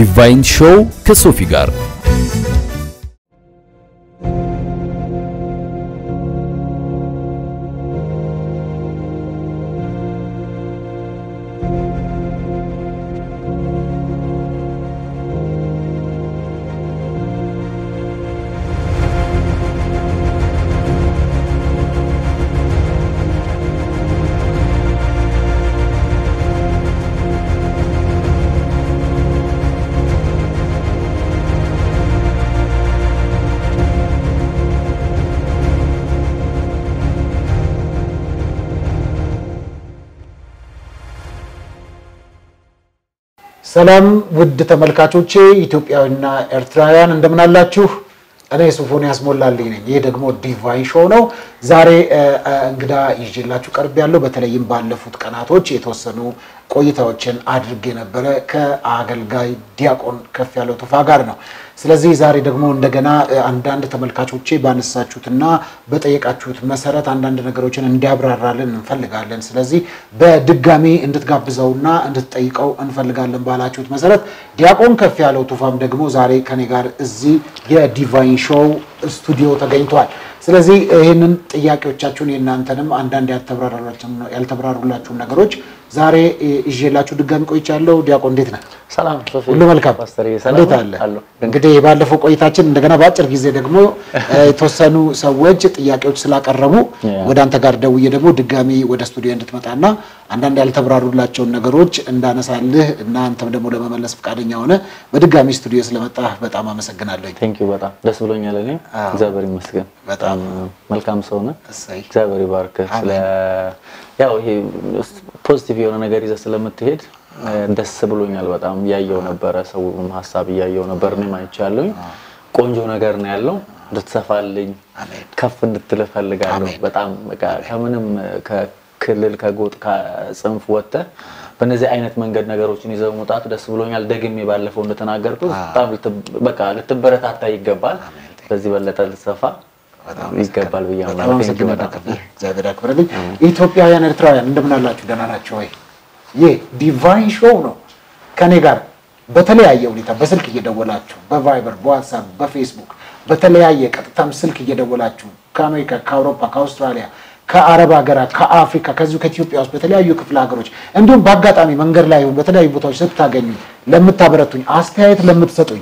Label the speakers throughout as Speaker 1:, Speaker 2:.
Speaker 1: ዲቫይን ሾው ከሶፊ ጋር
Speaker 2: ሰላም ውድ ተመልካቾቼ ኢትዮጵያውያንና ኤርትራውያን እንደምን አላችሁ? እኔ ሶፎንያስ ሞላልኝ ነኝ። ይህ ደግሞ ዲቫይን ሾው ነው። ዛሬ እንግዳ ይዤላችሁ ቀርብ ያለው በተለይም ባለፉት ቀናቶች የተወሰኑ ቆይታዎችን አድርጌ ነበረ ከአገልጋይ ዲያቆን ከፍ ያለው ቱፋ ጋር ነው። ስለዚህ ዛሬ ደግሞ እንደገና አንዳንድ ተመልካቾቼ ባነሳችሁትና በጠየቃችሁት መሰረት አንዳንድ ነገሮችን እንዲያብራራልን እንፈልጋለን። ስለዚህ በድጋሚ እንድትጋብዘውና እንድትጠይቀው እንፈልጋለን ባላችሁት መሰረት ዲያቆን ከፍ ያለው ቱፋም ደግሞ ዛሬ ከኔ ጋር እዚህ የዲቫይን ሾው ስቱዲዮ ተገኝቷል። ስለዚህ ይህንን ጥያቄዎቻችሁን የእናንተንም አንዳንድ ያልተብራሩላችሁን ነገሮች ዛሬ ይዤላችሁ ድጋሚ ቆይቻለሁ። ዲያቆን እንዴት ነህ?
Speaker 3: ሰላም ሶፊ፣
Speaker 2: ሁሉ መልካም
Speaker 3: ፓስተር ሰላም
Speaker 2: እንዴት አለ?
Speaker 3: አለሁ።
Speaker 2: እንግዲህ ባለፈው ቆይታችን እንደገና በአጭር ጊዜ ደግሞ የተወሰኑ ሰዎች ጥያቄዎች ስላቀረቡ ወደ አንተ ጋር ደውዬ ደግሞ ድጋሚ ወደ ስቱዲዮ እንድትመጣና አንዳንድ ያልተብራሩላቸውን ነገሮች እንዳነሳልህ እና አንተም ደግሞ ለመመለስ ፈቃደኛ ሆነ በድጋሚ ስቱዲዮ ስለመጣህ በጣም አመሰግናለሁ።
Speaker 3: ቴንክ ዩ በጣም ደስ ብሎኛል። እኔ
Speaker 2: አዎ።
Speaker 3: እግዚአብሔር ይመስገን
Speaker 2: በጣም
Speaker 3: መልካም ሰው ነህ።
Speaker 2: እሰይ
Speaker 3: እግዚአብሔር ይባርክህ። ስለ ያው ይሄ ፖዚቲቭ የሆነ ነገር ይዘህ ስለምትሄድ ደስ ብሎኛል። በጣም እያየው ነበረ፣ ሰውም ሀሳብ እያየው ነበር፣ እኔም አይቻለሁኝ። ቆንጆ ነገር ነው ያለው። እንድትሰፋልኝ
Speaker 2: አሜን።
Speaker 3: ከፍ እንድትል እፈልጋለሁ።
Speaker 2: አሜን።
Speaker 3: በጣም በቃ ከምንም ከክልል ከጎጥ ከጽንፍ ወጥተህ በእነዚህ አይነት መንገድ ነገሮችን ይዘው መውጣት ደስ ብሎኛል። ደግሜ ባለፈው እንደተናገርኩት በጣም ልትብ- በቃ ልትበረታታ ይገባል። በዚህ በለጠ ልትሰፋ
Speaker 2: በጣም
Speaker 3: ይገባል ብዬ
Speaker 2: በጣም
Speaker 3: አምናለሁ። ቴንክ ዩ
Speaker 2: አመሰግናለሁ።
Speaker 3: በጣም
Speaker 2: እግዚአብሔር ያክብርልኝ። ኢትዮጵያውያን ኤርትራውያን እንደምን አላችሁ? ደህና ናቸው ወይ? ይህ ዲቫይን ሾው ነው። ከኔ ጋር በተለያየ ሁኔታ በስልክ እየደወላችሁ በቫይበር፣ በዋትሳፕ፣ በፌስቡክ በተለያየ ቀጥታም ስልክ እየደወላችሁ ከአሜሪካ፣ ከአውሮፓ፣ ከአውስትራሊያ፣ ከአረብ ሀገራት፣ ከአፍሪካ ከዚሁ ከኢትዮጵያ ውስጥ በተለያዩ ክፍለ ሀገሮች እንዲሁም በአጋጣሚ መንገድ ላይ ይሁን በተለያዩ ቦታዎች ስታገኙ ለምታበረቱኝ፣ አስተያየት ለምትሰጡኝ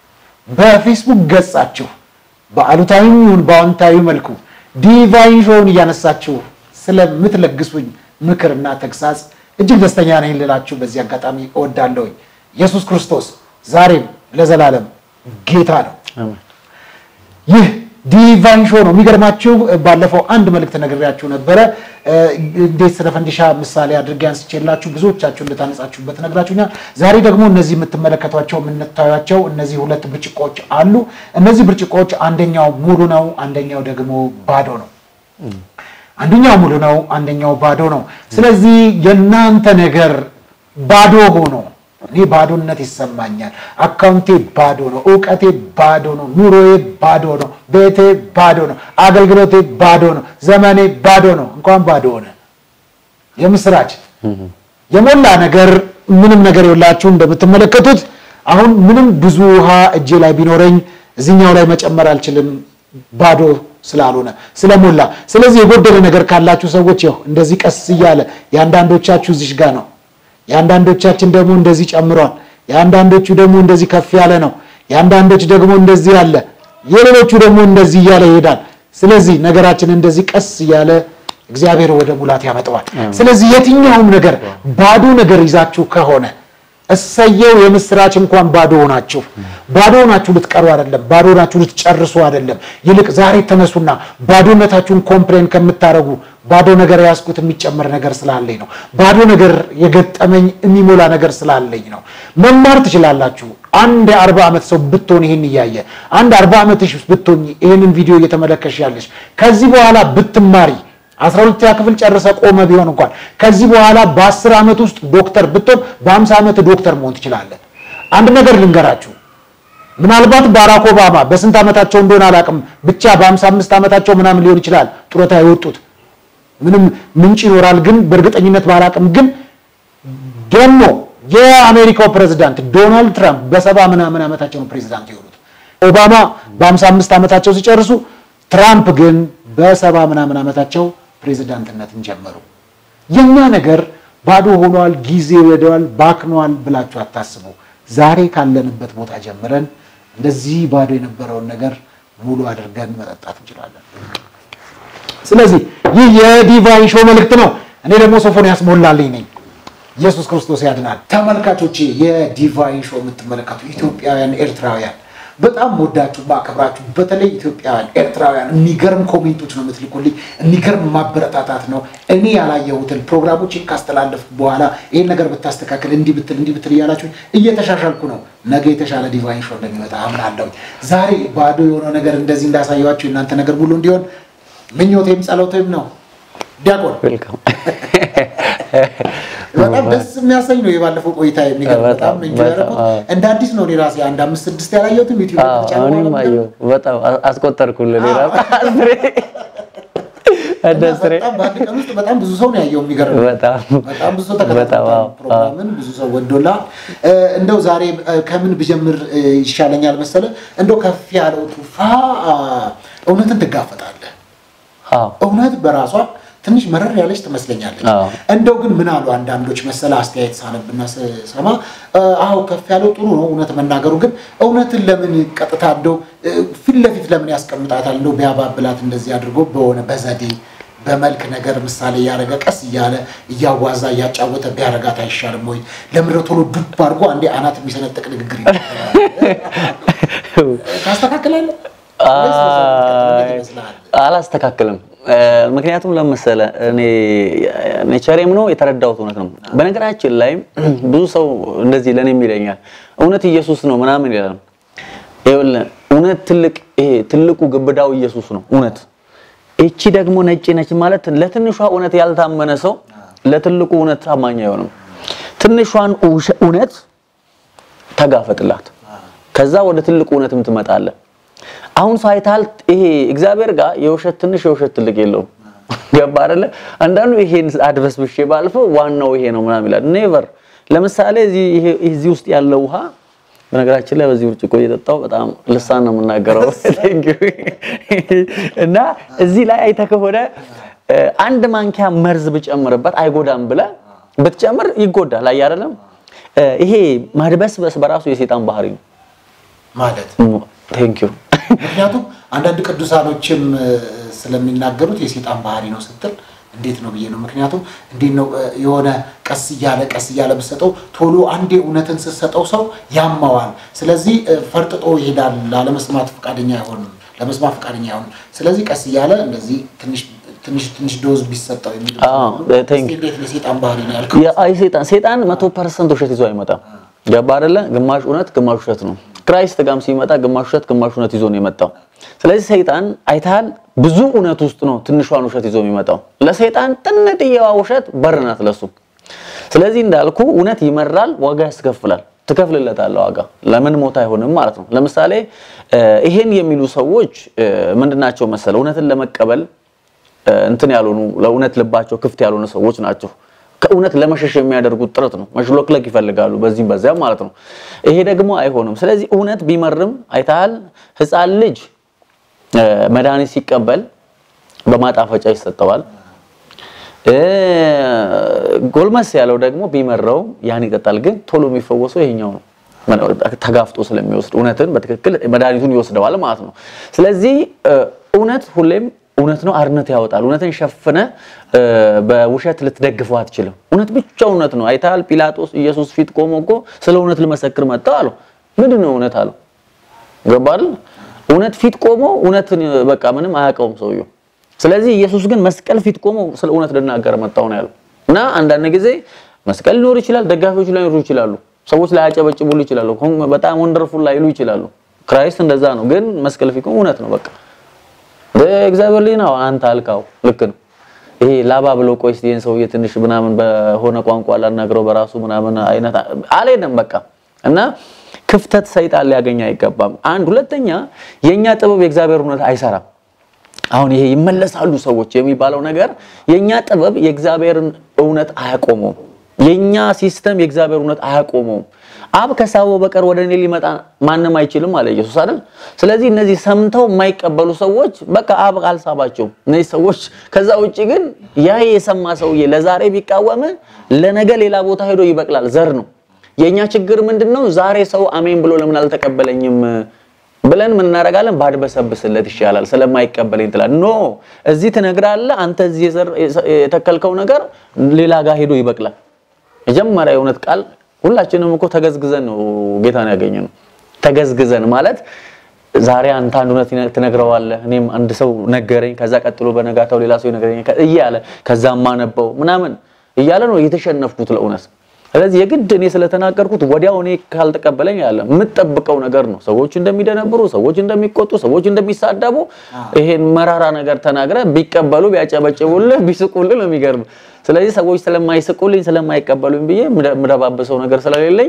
Speaker 2: በፌስቡክ ገጻችሁ በአሉታዊም ይሁን በአዎንታዊ መልኩ ዲቫይን ሾውን እያነሳችሁ ስለምትለግሱኝ ምክርና ተግሳጽ እጅግ ደስተኛ ነኝ ልላችሁ በዚህ አጋጣሚ እወዳለሁኝ። ኢየሱስ ክርስቶስ ዛሬም ለዘላለም ጌታ ነው።
Speaker 3: አሜን።
Speaker 2: ይህ ዲቫይን ሾው ነው። የሚገርማችሁ ባለፈው አንድ መልእክት ነግሬያችሁ ነበረ። እንዴት ስለ ፈንዲሻ ምሳሌ አድርጌ አንስቼላችሁ ብዙዎቻችሁ እንድታነጻችሁበት ነግራችሁኛል። ዛሬ ደግሞ እነዚህ የምትመለከቷቸው የምታዩቸው እነዚህ ሁለት ብርጭቆዎች አሉ። እነዚህ ብርጭቆዎች አንደኛው ሙሉ ነው፣ አንደኛው ደግሞ ባዶ ነው። አንደኛው ሙሉ ነው፣ አንደኛው ባዶ ነው። ስለዚህ የእናንተ ነገር ባዶ ሆኖ እኔ ባዶነት ይሰማኛል። አካውንቴ ባዶ ነው፣ እውቀቴ ባዶ ነው፣ ኑሮዬ ባዶ ነው፣ ቤቴ ባዶ ነው፣ አገልግሎቴ ባዶ ነው፣ ዘመኔ ባዶ ነው። እንኳን ባዶ ሆነ። የምስራች የሞላ ነገር ምንም ነገር የላችሁ እንደምትመለከቱት አሁን ምንም ብዙ ውሃ እጄ ላይ ቢኖረኝ እዚህኛው ላይ መጨመር አልችልም ባዶ ስላልሆነ ስለሞላ። ስለዚህ የጎደለ ነገር ካላችሁ ሰዎች ያው እንደዚህ ቀስ እያለ የአንዳንዶቻችሁ እዚሽ ጋር ነው፣ የአንዳንዶቻችን ደግሞ እንደዚህ ጨምሯል፣ የአንዳንዶቹ ደግሞ እንደዚህ ከፍ ያለ ነው፣ የአንዳንዶች ደግሞ እንደዚህ ያለ፣ የሌሎቹ ደግሞ እንደዚህ እያለ ይሄዳል። ስለዚህ ነገራችን እንደዚህ ቀስ እያለ እግዚአብሔር ወደ ሙላት ያመጣዋል። ስለዚህ የትኛውም ነገር ባዶ ነገር ይዛችሁ ከሆነ እሰየው የምስራች እንኳን ባዶ ሆናችሁ ባዶ ሆናችሁ ልትቀሩ አይደለም። ባዶ ሆናችሁ ልትጨርሱ አይደለም። ይልቅ ዛሬ ተነሱና ባዶነታችሁን ኮምፕሌን ከምታረጉ ባዶ ነገር ያዝኩት የሚጨመር ነገር ስላለኝ ነው። ባዶ ነገር የገጠመኝ የሚሞላ ነገር ስላለኝ ነው። መማር ትችላላችሁ። አንድ የአርባ ዓመት ሰው ብትሆን ይህን እያየ አንድ አርባ ዓመትሽ ብትሆኝ ይህንን ቪዲዮ እየተመለከሽ ያለሽ ከዚህ በኋላ ብትማሪ አስራ ሁለተኛ ክፍል ጨርሰ ቆመ ቢሆን እንኳን ከዚህ በኋላ በአስር ዓመት ውስጥ ዶክተር ብትሆን በአምሳ ዓመት ዶክተር መሆን ትችላለን። አንድ ነገር ልንገራችሁ። ምናልባት ባራክ ኦባማ በስንት ዓመታቸው እንደሆነ አላውቅም፣ ብቻ በአምሳ አምስት ዓመታቸው ምናምን ሊሆን ይችላል ጡረታ የወጡት ምንም ምንጭ ይኖራል፣ ግን በእርግጠኝነት ባላውቅም፣ ግን ደግሞ የአሜሪካው ፕሬዝዳንት ዶናልድ ትራምፕ በሰባ ምናምን ዓመታቸው ነው ፕሬዝዳንት የሆኑት። ኦባማ በሀምሳ አምስት ዓመታቸው ሲጨርሱ፣ ትራምፕ ግን በሰባ ምናምን ዓመታቸው ፕሬዝዳንትነትን ጀመሩ። የኛ ነገር ባዶ ሆኗል፣ ጊዜ ወደዋል፣ ባክኗል ብላችሁ አታስቡ። ዛሬ ካለንበት ቦታ ጀምረን እንደዚህ ባዶ የነበረውን ነገር ሙሉ አድርገን መጠጣት እንችላለን። ስለዚህ ይህ የዲቫይን ሾው መልእክት ነው። እኔ ደግሞ ሶፎንያስ ሞላልኝ ነኝ። ኢየሱስ ክርስቶስ ያድናል። ተመልካቾቼ የዲቫይን ሾው የምትመለከቱ ኢትዮጵያውያን፣ ኤርትራውያን በጣም ወዳችሁ ማከብራችሁ፣ በተለይ ኢትዮጵያውያን ኤርትራውያን የሚገርም ኮሜንቶች ነው የምትልኩልኝ። የሚገርም ማበረታታት ነው። እኔ ያላየሁትን ፕሮግራሞችን ካስተላለፍኩ በኋላ ይህን ነገር ብታስተካከል፣ እንዲህ ብትል፣ እንዲህ ብትል እያላችሁ እየተሻሻልኩ ነው። ነገ የተሻለ ዲቫይን ሾው እንደሚመጣ አምናለሁ። ዛሬ ባዶ የሆነው ነገር እንደዚህ እንዳሳየኋችሁ የእናንተ ነገር ሙሉ እንዲሆን ምኞቴም ጸሎቴም ነው። ዲያቆን
Speaker 3: ዌልካም
Speaker 2: በጣም ደስ የሚያሰኝ ነው የባለፈው ቆይታ የሚገርም በጣም
Speaker 3: በጣም
Speaker 2: እንጂ
Speaker 3: በጣም
Speaker 2: ያደረኩት
Speaker 3: አዎ።
Speaker 2: እንደ አዲስ ነው። እኔ ራሴ አንድ አምስት ስድስት ያላየሁትም ዩቲዩብ ላይ
Speaker 3: አዎ፣
Speaker 2: ተጫውተው
Speaker 3: እኔም
Speaker 2: ነበር።
Speaker 3: አየሁ። በጣም አ- አስቆጠርኩልህ። ሌላ
Speaker 2: አዎ።
Speaker 3: አስሬ
Speaker 2: እና
Speaker 3: አስሬ
Speaker 2: በጣም በአንድ ቀን ውስጥ በጣም ብዙ ሰው ነው ያየው። የሚገርም ነው።
Speaker 3: በጣም
Speaker 2: በጣም ብዙ ሰው
Speaker 3: በጣም
Speaker 2: ተከታትሎታል
Speaker 3: አዎ፣
Speaker 2: ፕሮግራምን ብዙ ሰው ወዶላል። እንደው ዛሬ እ፣ ከምን ብጀምር እ፣ ይሻለኛል መሰለ? እንደው ከፍ ያለው ቱፋ አ፣ እውነትን ትጋፈጣለህ።
Speaker 3: አዎ
Speaker 2: እውነት በራሷ ትንሽ መረር ያለች ትመስለኛለች።
Speaker 3: አዎ።
Speaker 2: እንደው ግን ምን አሉ አንዳንዶች መሰለ አስተያየት ሳነብና ስሰማ እ፣ አዎ ከፍ ያለው ጥሩ ነው እውነት መናገሩ፣ ግን እውነትን ለምን ቀጥታ እንደው እ፣ ፊት ለፊት ለምን ያስቀምጣታል? እንደው ቢያባብላት እንደዚህ አድርጎ በሆነ በዘዴ በመልክ ነገር ምሳሌ እያደረገ ቀስ እያለ እያዋዛ እያጫወተ ቢያረጋት አይሻልም ወይ? ለምድረ ቶሎ ዱብ አድርጎ አንዴ አናት የሚሰነጥቅ ንግግር ይናገራል። ታስተካክላለህ ወይስ በዛው የምትቀጥል? እንዴት ይመስልሃል?
Speaker 3: አላስተካክልም። እ፣ ምክንያቱም ለመሰለ እኔ ኔቸሬም ነው የተረዳሁት እውነት ነው። በነገራችን ላይ ብዙ ሰው እንደዚህ ለእኔም ይለኛል እውነት ኢየሱስ ነው ምናምን ይላል። ይኸውልህ እውነት ትልቅ ይሄ ትልቁ ግብዳው ኢየሱስ ነው እውነት። እቺ ደግሞ ነጭ ነች ማለት ለትንሿ እውነት ያልታመነ ሰው ለትልቁ እውነት ታማኝ አይሆንም። ትንሿን ውሸ- እውነት ተጋፈጥላት፣ ከዛ ወደ ትልቁ እውነትም ትመጣለህ። አሁን ሳይታል ይሄ እግዚአብሔር ጋር የውሸት ትንሽ የውሸት ትልቅ የለውም። ገባ አይደለ? አንዳንዱ ይሄን አድበስብሼ ባልፈው ዋናው ይሄ ነው ምናምን ይላል። ኔቨር። ለምሳሌ እዚህ ይሄ እዚህ ውስጥ ያለው ውሃ በነገራችን ላይ በዚህ ብርጭቆ እየጠጣው በጣም ልሳን ነው የምናገረው። Thank you። እና እዚህ ላይ አይተህ ከሆነ እ፣ አንድ ማንኪያ መርዝ ብጨምርበት አይጎዳም ብለህ ብትጨምር ይጎዳል። አይ አይደለም? እ፣ ይሄ ማድበስበስ በራሱ የሴጣን ባህሪ ነው።
Speaker 2: ማለት
Speaker 3: ቴንክ ዩ
Speaker 2: ምክንያቱም አንዳንድ ቅዱሳኖችም እ፣ ስለሚናገሩት የሴጣን ባህሪ ነው ስትል እንዴት ነው ብዬ ነው። ምክንያቱም እንዴት ነው እ፣ የሆነ ቀስ እያለ ቀስ እያለ ብትሰጠው ቶሎ አንዴ እውነትን ስትሰጠው ሰው ያማዋል። ስለዚህ እ፣ ፈርጥጦ ይሄዳል። ላለመስማት ፈቃደኛ አይሆንም፣ ለመስማት ፈቃደኛ አይሆንም። ስለዚህ ቀስ እያለ እንደዚህ ትንሽ ትንሽ ትንሽ ዶዝ ቢሰጠው የሚሉ
Speaker 3: አዎ፣ thank you።
Speaker 2: እንዴት ነው የሴጣን ባህሪ ነው ያልከው?
Speaker 3: የአይ ሰይጣን ሰይጣን መቶ ፐርሰንት ውሸት ይዞ አይመጣም። ገባ አይደለ? ግማሽ እውነት ግማሽ ውሸት ነው። ክራይስት ጋም ሲመጣ ግማሽ ውሸት ግማሽ እውነት ይዞ ነው የመጣው። ስለዚህ ሰይጣን አይተሃል፣ ብዙ እውነት ውስጥ ነው ትንሿን ውሸት ይዞ የሚመጣው። ለሰይጣን ጥንጥየዋ ውሸት በር ናት ለሱ። ስለዚህ እንዳልኩ እውነት ይመራል፣ ዋጋ ያስከፍላል። ትከፍልለታለህ ዋጋ። ለምን ሞት አይሆንም ማለት ነው። ለምሳሌ እ፣ ይሄን የሚሉ ሰዎች እ፣ ምንድናቸው መሰለ እውነትን ለመቀበል እ፣ እንትን ያልሆኑ ለእውነት ልባቸው ክፍት ያልሆኑ ሰዎች ናቸው። ከእውነት ለመሸሽ የሚያደርጉት ጥረት ነው። መሽሎክለክ ይፈልጋሉ በዚህም በዚያም ማለት ነው። ይሄ ደግሞ አይሆንም። ስለዚህ እውነት ቢመርም አይተሃል፣ ሕፃን ልጅ እ፣ መድኃኒት ሲቀበል በማጣፈጫ ይሰጠዋል። እ፣ ጎልመስ ያለው ደግሞ ቢመራው ያን ይጠጣል። ግን ቶሎ የሚፈወሰው ይሄኛው ነው። ተጋፍጦ ስለሚወስድ እውነትን በትክክል መድኃኒቱን ይወስደዋል ማለት ነው። ስለዚህ እ፣ እውነት ሁሌም እውነት ነው፣ አርነት ያወጣል። እውነትን ሸፍነ እ፣ በውሸት ልትደግፈው አትችልም። እውነት ብቻ እውነት ነው። አይተሃል፣ ጲላጦስ ኢየሱስ ፊት ቆሞ እኮ ስለ እውነት ልመሰክር መጣሁ አለው። ምንድን ነው እውነት አለው። ገባል? እውነት ፊት ቆሞ እውነትን በቃ ምንም አያውቀውም ሰውየው። ስለዚህ ኢየሱስ ግን መስቀል ፊት ቆሞ ስለ እውነት ልናገር መጣሁ ነው ያለው። እና አንዳንድ ጊዜ መስቀል ሊኖር ይችላል፣ ደጋፊዎች ላይኖሩ ይችላሉ፣ ሰዎች ላይ ያጨበጭቡሉ ይችላሉ፣ ኮን- በጣም ወንደርፉል ላይሉ ይችላሉ። ክራይስት እንደዛ ነው። ግን መስቀል ፊት ቆሞ እውነት ነው በቃ እግዚአብሔር ልጅ ነው አንተ አልካው ልክ ነው። ይሄ ላባ ብሎ ቆይ እስቲ ይሄን ሰውዬ ትንሽ ምናምን በሆነ ቋንቋ ላናግረው በራሱ ምናምን አይነት አልሄደም በቃ እና ክፍተት ሰይጣን ሊያገኝ አይገባም። አንድ ሁለተኛ የኛ ጥበብ የእግዚአብሔር እውነት አይሰራም። አሁን ይሄ ይመለሳሉ ሰዎች የሚባለው ነገር የኛ ጥበብ የእግዚአብሔርን እውነት አያቆመውም። የኛ ሲስተም የእግዚአብሔር እውነት አያቆመውም። አብ ከሳበው በቀር ወደ እኔ ሊመጣ ማንም አይችልም አለ ኢየሱስ አይደል? ስለዚህ እነዚህ ሰምተው የማይቀበሉ ሰዎች በቃ አብ አልሳባቸውም። እነዚህ ሰዎች ከዛ ውጭ ግን ያ የሰማ ሰውዬ ለዛሬ ቢቃወም ለነገ ሌላ ቦታ ሄዶ ይበቅላል። ዘር ነው። የኛ ችግር ምንድነው? ዛሬ ሰው አሜን ብሎ ለምን አልተቀበለኝም ብለን ምን እናደርጋለን? ባድበሰብስለት ይሻላል ስለማይቀበለኝ ትላል። ኖ እዚህ ትነግራለህ። አንተ እዚህ የተከልከው ነገር ሌላ ጋር ሄዶ ይበቅላል። መጀመሪያ የእውነት ቃል ሁላችንም እኮ ተገዝግዘን ነው ጌታን ያገኘነው። ተገዝግዘን ማለት ዛሬ አንተ አንድ እውነት ትነግረዋለህ፣ እኔም አንድ ሰው ነገረኝ፣ ከዛ ቀጥሎ በነጋታው ሌላ ሰው ይነግረኝ እያለ ከዛማ ነበው ምናምን እያለ ነው የተሸነፍኩት ለእውነት። ስለዚህ የግድ እኔ ስለተናገርኩት ወዲያው እኔ ካልተቀበለኝ ያለ የምጠብቀው ነገር ነው። ሰዎች እንደሚደነብሩ፣ ሰዎች እንደሚቆጡ፣ ሰዎች እንደሚሳደቡ ይሄን መራራ ነገር ተናግረ ቢቀበሉ ቢያጨበጭቡልህ ቢስቁልህ ነው የሚገርም። ስለዚህ ሰዎች ስለማይስቁልኝ ስለማይቀበሉኝ ብዬ የምደባበሰው ነገር ስለሌለኝ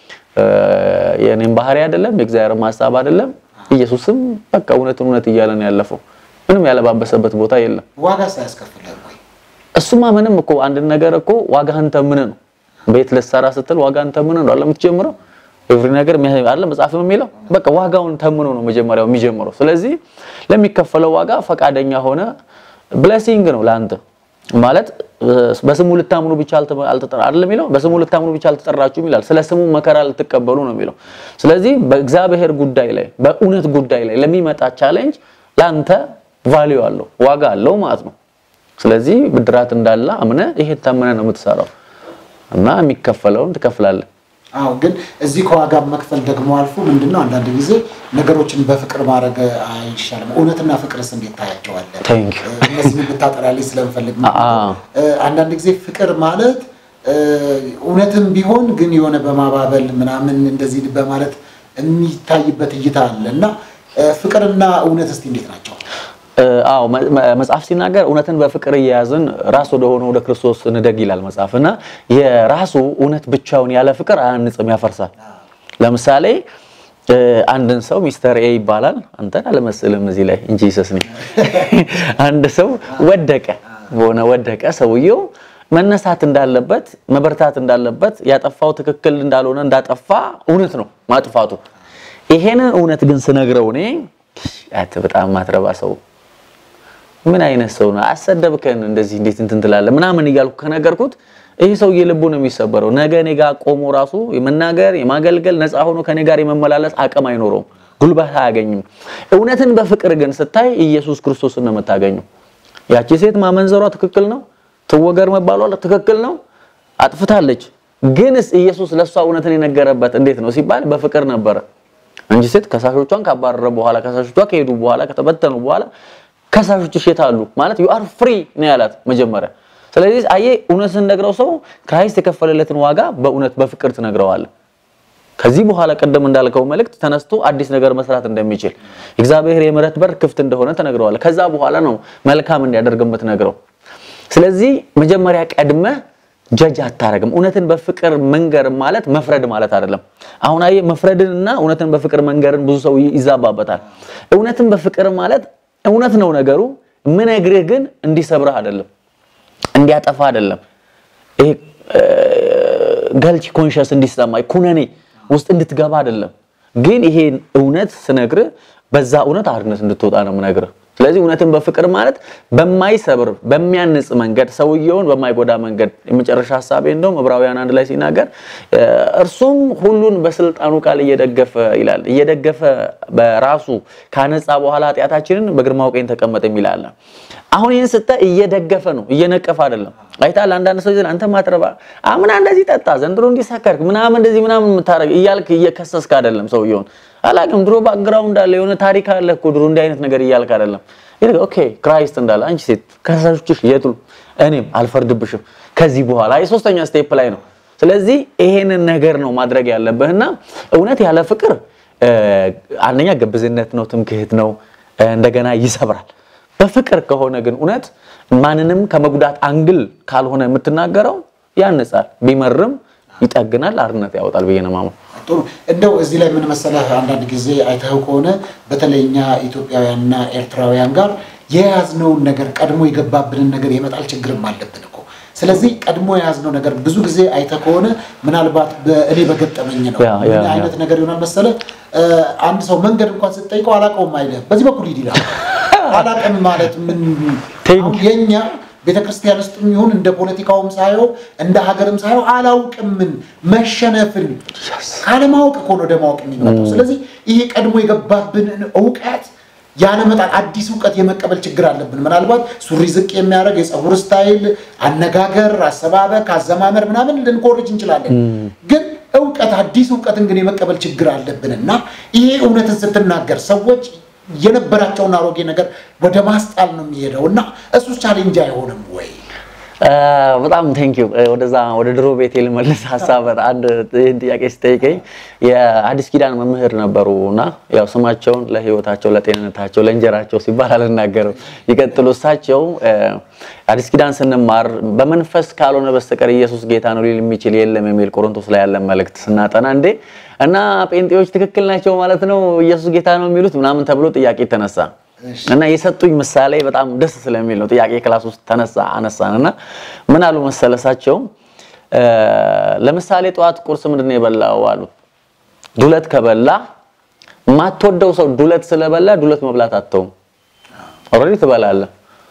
Speaker 3: የእኔም ባህሪ አይደለም የእግዚአብሔር ሀሳብ አይደለም። ኢየሱስም በቃ እውነትን እውነት እያለ ነው ያለፈው። ምንም ያለባበሰበት ቦታ የለም።
Speaker 2: ዋጋ ሳያስከፍልህ ወይ?
Speaker 3: እሱማ ምንም እኮ አንድ ነገር እኮ ዋጋህን ተምነህ ነው ቤት ልትሰራ ስትል ዋጋን ተምኖ ነው አይደል የምትጀምረው? ኤቭሪ ነገር አይደል መጽሐፍም የሚለው በቃ ዋጋውን ተምኖ ነው መጀመሪያው የሚጀምረው። ስለዚህ ለሚከፈለው ዋጋ ፈቃደኛ ሆነ ብሌሲንግ ነው ለአንተ ማለት በስሙ ልታምኑ ብቻ አልተጠራ አይደል የሚለው በስሙ ልታምኑ ብቻ አልተጠራችሁም ይላል። ስለ ስሙ መከራ ልትቀበሉ ነው የሚለው። ስለዚህ በእግዚአብሔር ጉዳይ ላይ በእውነት ጉዳይ ላይ ለሚመጣ ቻሌንጅ ለአንተ ቫልዩ አለው ዋጋ አለው ማለት ነው። ስለዚህ ብድራት እንዳለ አምነህ ይሄን ታምነህ ነው የምትሰራው እና የሚከፈለውን ትከፍላለህ።
Speaker 2: አዎ ግን እዚህ ከዋጋ መክፈል ደግሞ አልፎ ምንድነው አንዳንድ ጊዜ ነገሮችን በፍቅር ማድረግ አይሻልም? እውነትና ፍቅርስ እንዴት ታያቸዋለህ?
Speaker 3: Thank you.
Speaker 2: እነዚህ ብታጠራልኝ ስለምፈልግ ነው።
Speaker 3: አዎ።
Speaker 2: አንዳንድ ጊዜ ፍቅር ማለት እውነትም ቢሆን ግን የሆነ በማባበል ምናምን እንደዚህ በማለት የሚታይበት እይታ አለ እና ፍቅርና እውነት እስቲ እንዴት ናቸው?
Speaker 3: አዎ መ- መ- መጽሐፍ ሲናገር እውነትን በፍቅር እየያዝን ራስ ወደ ሆነ ወደ ክርስቶስ እንደግ ይላል መጽሐፍ እና የራሱ እውነት ብቻውን ያለ ፍቅር አያንጽም፣ ያፈርሳል። ለምሳሌ እ፣ አንድን ሰው ሚስተር ኤ ይባላል። አንተን አልመስልም እዚህ ላይ እንጂ ሰስኒ አንድ ሰው ወደቀ፣ በሆነ ወደቀ። ሰውየው መነሳት እንዳለበት መበርታት እንዳለበት ያጠፋው ትክክል እንዳልሆነ እንዳጠፋ እውነት ነው ማጥፋቱ። ይሄንን እውነት ግን ስነግረው እኔ አት በጣም ማትረባ ሰው ምን አይነት ሰው ነው? አሰደብከን፣ እንደዚህ እንዴት እንትን ትላለህ ምናምን እያልኩ ከነገርኩት ይህ ሰውዬ ልቡ ነው የሚሰበረው። ነገ እኔ ጋር ቆሞ ራሱ የመናገር የማገልገል ነፃ ሆኖ ከኔ ጋር የመመላለስ አቅም አይኖረውም፣ ጉልበት አያገኝም። እውነትን በፍቅር ግን ስታይ ኢየሱስ ክርስቶስን ነው የምታገኘው። ያቺ ሴት ማመንዘሯ ትክክል ነው፣ ትወገር መባሏ ትክክል ነው፣ አጥፍታለች። ግንስ ኢየሱስ ለእሷ እውነትን የነገረበት እንዴት ነው ሲባል በፍቅር ነበረ እንጂ ሴት ከሳሾቿን ካባረረ በኋላ ከሳሾቿ ከሄዱ በኋላ ከተበተኑ በኋላ ከሳሾች የት አሉ ማለት ዩ አር ፍሪ ነው ያላት መጀመሪያ። ስለዚህ አየ እውነት ስንነግረው ሰው ክራይስት የከፈለለትን ዋጋ በእውነት በፍቅር ትነግረዋለህ። ከዚህ በኋላ ቀደም እንዳልከው መልእክት ተነስቶ አዲስ ነገር መስራት እንደሚችል እግዚአብሔር የምሕረት በር ክፍት እንደሆነ ተነግረዋለህ። ከዛ በኋላ ነው መልካም እንዲያደርግ የምትነግረው። ስለዚህ መጀመሪያ ቀድመህ ጀጅ አታረግም። እውነትን በፍቅር መንገር ማለት መፍረድ ማለት አይደለም። አሁን አየህ መፍረድንና እውነትን በፍቅር መንገርን ብዙ ሰው ይዛባበታል። እውነትን በፍቅር ማለት እውነት ነው ነገሩ። ምነግርህ ግን እንዲሰብርህ አይደለም፣ እንዲያጠፋ አይደለም። ይሄ ገልቲ ኮንሽስ እንዲሰማ ኩነኔ ውስጥ እንድትገባ አይደለም። ግን ይሄን እውነት ስነግርህ በዛ እውነት አርነት እንድትወጣ ነው የምነግርህ። ስለዚህ እውነትን በፍቅር ማለት በማይሰብር በሚያንጽ መንገድ ሰውየውን በማይጎዳ መንገድ የመጨረሻ ሀሳቤ እንደውም ዕብራውያን አንድ ላይ ሲናገር እርሱም ሁሉን በስልጣኑ ቃል እየደገፈ ይላል እየደገፈ በራሱ ካነጻ በኋላ ኃጢአታችንን በግርማው ቀኝ ተቀመጠ የሚላል። አሁን ይህን ስታይ እየደገፈ ነው እየነቀፈ አይደለም። አይታል አንዳንድ ሰው ይላል አንተ ማትረባ አምና እንደዚህ ጠጣ ዘንድሮ እንዲሰከርክ ምናምን እንደዚህ ምናምን የምታረግ እያልክ እየከሰስክ አይደለም ሰውየውን አላውቅም ድሮ ባክግራውንድ አለ የሆነ ታሪክ አለ እኮ ድሮ እንዲህ አይነት ነገር እያልክ አይደለም። ይልቅ ኦኬ ክራይስት እንዳለ አንቺ ሴት ከሳሾችሽ የቱ እኔም አልፈርድብሽም ከዚህ በኋላ የሶስተኛ ስቴፕ ላይ ነው። ስለዚህ ይሄንን ነገር ነው ማድረግ ያለብህና እውነት ያለ ፍቅር አንደኛ ግብዝነት ነው፣ ትምክህት ነው፣ እንደገና ይሰብራል። በፍቅር ከሆነ ግን እውነት ማንንም ከመጉዳት አንግል ካልሆነ የምትናገረው ያንጻል፣ ቢመርም ይጠግናል፣ አርነት ያወጣል ብዬ ነው የማምነው።
Speaker 2: ጥሩ እንደው እዚህ ላይ ምን መሰለህ፣ አንዳንድ ጊዜ አይተኸው ከሆነ በተለይ እኛ ኢትዮጵያውያንና ኤርትራውያን ጋር የያዝነውን ነገር ቀድሞ የገባብንን ነገር የመጣል ችግርም አለብን እኮ ስለዚህ ቀድሞ የያዝነው ነገር ብዙ ጊዜ አይተህ ከሆነ ምናልባት እኔ በገጠመኝ ነው
Speaker 3: ያ፣ ያ፣
Speaker 2: ምን
Speaker 3: ያ።
Speaker 2: አይነት ነገር ይሆናል መሰለ አንድ ሰው መንገድ እንኳን ስትጠይቀው አላውቀውም አይልም። በዚህ በኩል ሂድ ይላል። አላውቅም ማለት ምን
Speaker 3: ቴንክ
Speaker 2: አሁን የኛ ቤተክርስቲያን ውስጥ ይሁን እንደ ፖለቲካውም ሳየው እንደ ሀገርም ሳየው አላውቅምን መሸነፍን ካለማወቅ እኮ ነው ወደ ማወቅ የሚመጣው። ስለዚህ ይሄ ቀድሞ የገባብንን እውቀት ያለመጣል አዲስ እውቀት የመቀበል ችግር አለብን። ምናልባት ሱሪ ዝቅ የሚያደርግ የፀጉር ስታይል፣ አነጋገር፣ አሰባበክ፣ አዘማመር ምናምን ልንኮርጅ እንችላለን። ግን እውቀት አዲስ እውቀትን ግን የመቀበል ችግር አለብን እና ይሄ እውነትን ስትናገር ሰዎች የነበራቸውን አሮጌ ነገር ወደ ማስጣል ነው የሚሄደው እና እሱ ቻሌንጅ አይሆንም ወይ?
Speaker 3: በጣም ቴንክ ዩ ወደዛ ወደ ድሮ ቤት ልመልስ ሀሳብ አንድ ይህን ጥያቄ ስጠይቀኝ የአዲስ ኪዳን መምህር ነበሩ እና ያው ስማቸውን ለሕይወታቸው ለጤንነታቸው ለእንጀራቸው ሲባል አልናገርም ይቀጥሉ እሳቸው አዲስ ኪዳን ስንማር በመንፈስ ካልሆነ በስተቀር ኢየሱስ ጌታ ነው ሊል የሚችል የለም የሚል ቆሮንቶስ ላይ ያለን መልእክት ስናጠና እንዴ እና ጴንጤዎች ትክክል ናቸው ማለት ነው ኢየሱስ ጌታ ነው የሚሉት ምናምን ተብሎ ጥያቄ ተነሳ እና የሰጡኝ ምሳሌ በጣም ደስ ስለሚል ነው። ጥያቄ ክላስ ውስጥ ተነሳ አነሳን እና ምን አሉ መሰለሳቸው፣ ለምሳሌ ጠዋት ቁርስ ምንድን ነው የበላው አሉ። ዱለት ከበላ የማትወደው ሰው ዱለት ስለበላ ዱለት መብላት አተውም፣ ኦልሬዲ ትበላለህ።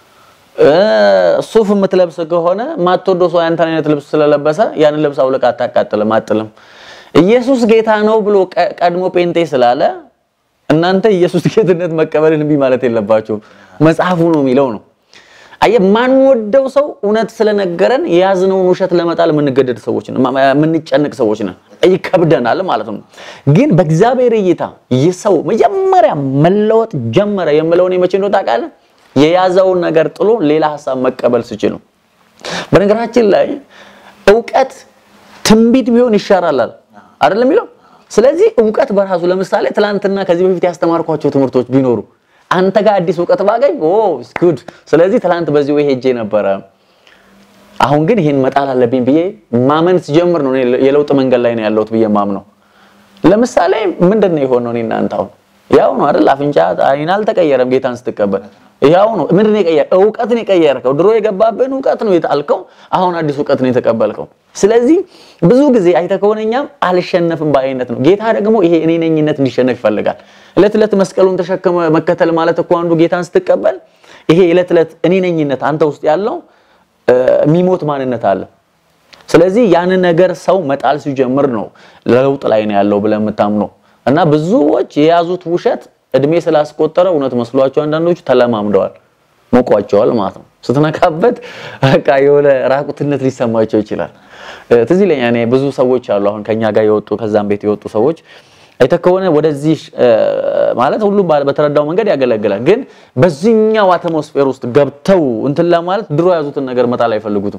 Speaker 3: ሱፍ የምትለብስ ከሆነ የማትወደው ሰው ያንተን አይነት ልብስ ስለለበሰ ያንን ልብስ አውልቅ አታቃጥልም፣ አጥልም። ኢየሱስ ጌታ ነው ብሎ ቀድሞ ጴንጤ ስላለ እናንተ ኢየሱስ ጌትነት መቀበልን እምቢ ማለት የለባችሁ። መጽሐፉ ነው የሚለው ነው። አየህ፣ ማንወደው ሰው እውነት ስለነገረን የያዝነውን ውሸት ለመጣል የምንገደድ ሰዎች ነን፣ የምንጨንቅ ሰዎች ነን። ይከብደናል ማለት ነው። ግን በእግዚአብሔር እይታ የሰው መጀመሪያ መለወጥ ጀመረ የምለው እኔ መቼ እንደው ታውቃለህ? የያዘውን ነገር ጥሎ ሌላ ሀሳብ መቀበል ስችል ነው። በነገራችን ላይ እውቀት ትንቢት ቢሆን ይሻራላል አይደለም የሚለው ስለዚህ እውቀት በራሱ ለምሳሌ ትላንትና ከዚህ በፊት ያስተማርኳቸው ትምህርቶች ቢኖሩ አንተ ጋር አዲስ እውቀት ባገኝ ኦ ጉድ። ስለዚህ ትላንት በዚህ ወይ ሄጄ ነበረ፣ አሁን ግን ይሄን መጣል አለብኝ ብዬ ማመን ስጀምር ነው እኔ የለውጥ መንገድ ላይ ነው ያለሁት ብዬ ማምነው። ለምሳሌ ምንድን ነው የሆነው? እኔ እናንተ አሁን ያው ነው አይደል? አፍንጫ አይን አልተቀየረም። ጌታን ስትቀበል ያው ነው። ምንድን ነው የቀየረ? እውቀትን የቀየርከው። ድሮ የገባብን እውቀት ነው የጣልከው፣ አሁን አዲስ እውቀት ነው የተቀበልከው። ስለዚህ ብዙ ጊዜ አይተህ ከሆነ እኛም አልሸነፍም በአይነት ነው። ጌታ ደግሞ ይሄ እኔ ነኝነት እንዲሸነፍ ይፈልጋል። እለት እለት መስቀሉን ተሸክመ መከተል ማለት እኮ አንዱ ጌታን ስትቀበል ይሄ እለት እለት እኔ ነኝነት አንተ ውስጥ ያለው የሚሞት ማንነት አለ። ስለዚህ ያንን ነገር ሰው መጣል ሲጀምር ነው ለውጥ ላይ ነው ያለው ብለህ የምታምነው እና ብዙዎች የያዙት ውሸት እድሜ ስላስቆጠረ እውነት መስሏቸው አንዳንዶቹ ተለማምደዋል፣ ሞቋቸዋል ማለት ነው። ስትነካበት በቃ የሆነ ራቁትነት ሊሰማቸው ይችላል። ትዝ ይለኛል እኔ ብዙ ሰዎች አሉ አሁን ከኛ ጋር የወጡ ከዛም ቤት የወጡ ሰዎች አይተህ ከሆነ ወደዚህ ማለት ሁሉም በተረዳው መንገድ ያገለግላል። ግን በዚህኛው አትሞስፌር ውስጥ ገብተው እንትን ለማለት ድሮ የያዙትን ነገር መጣል አይፈልጉትም።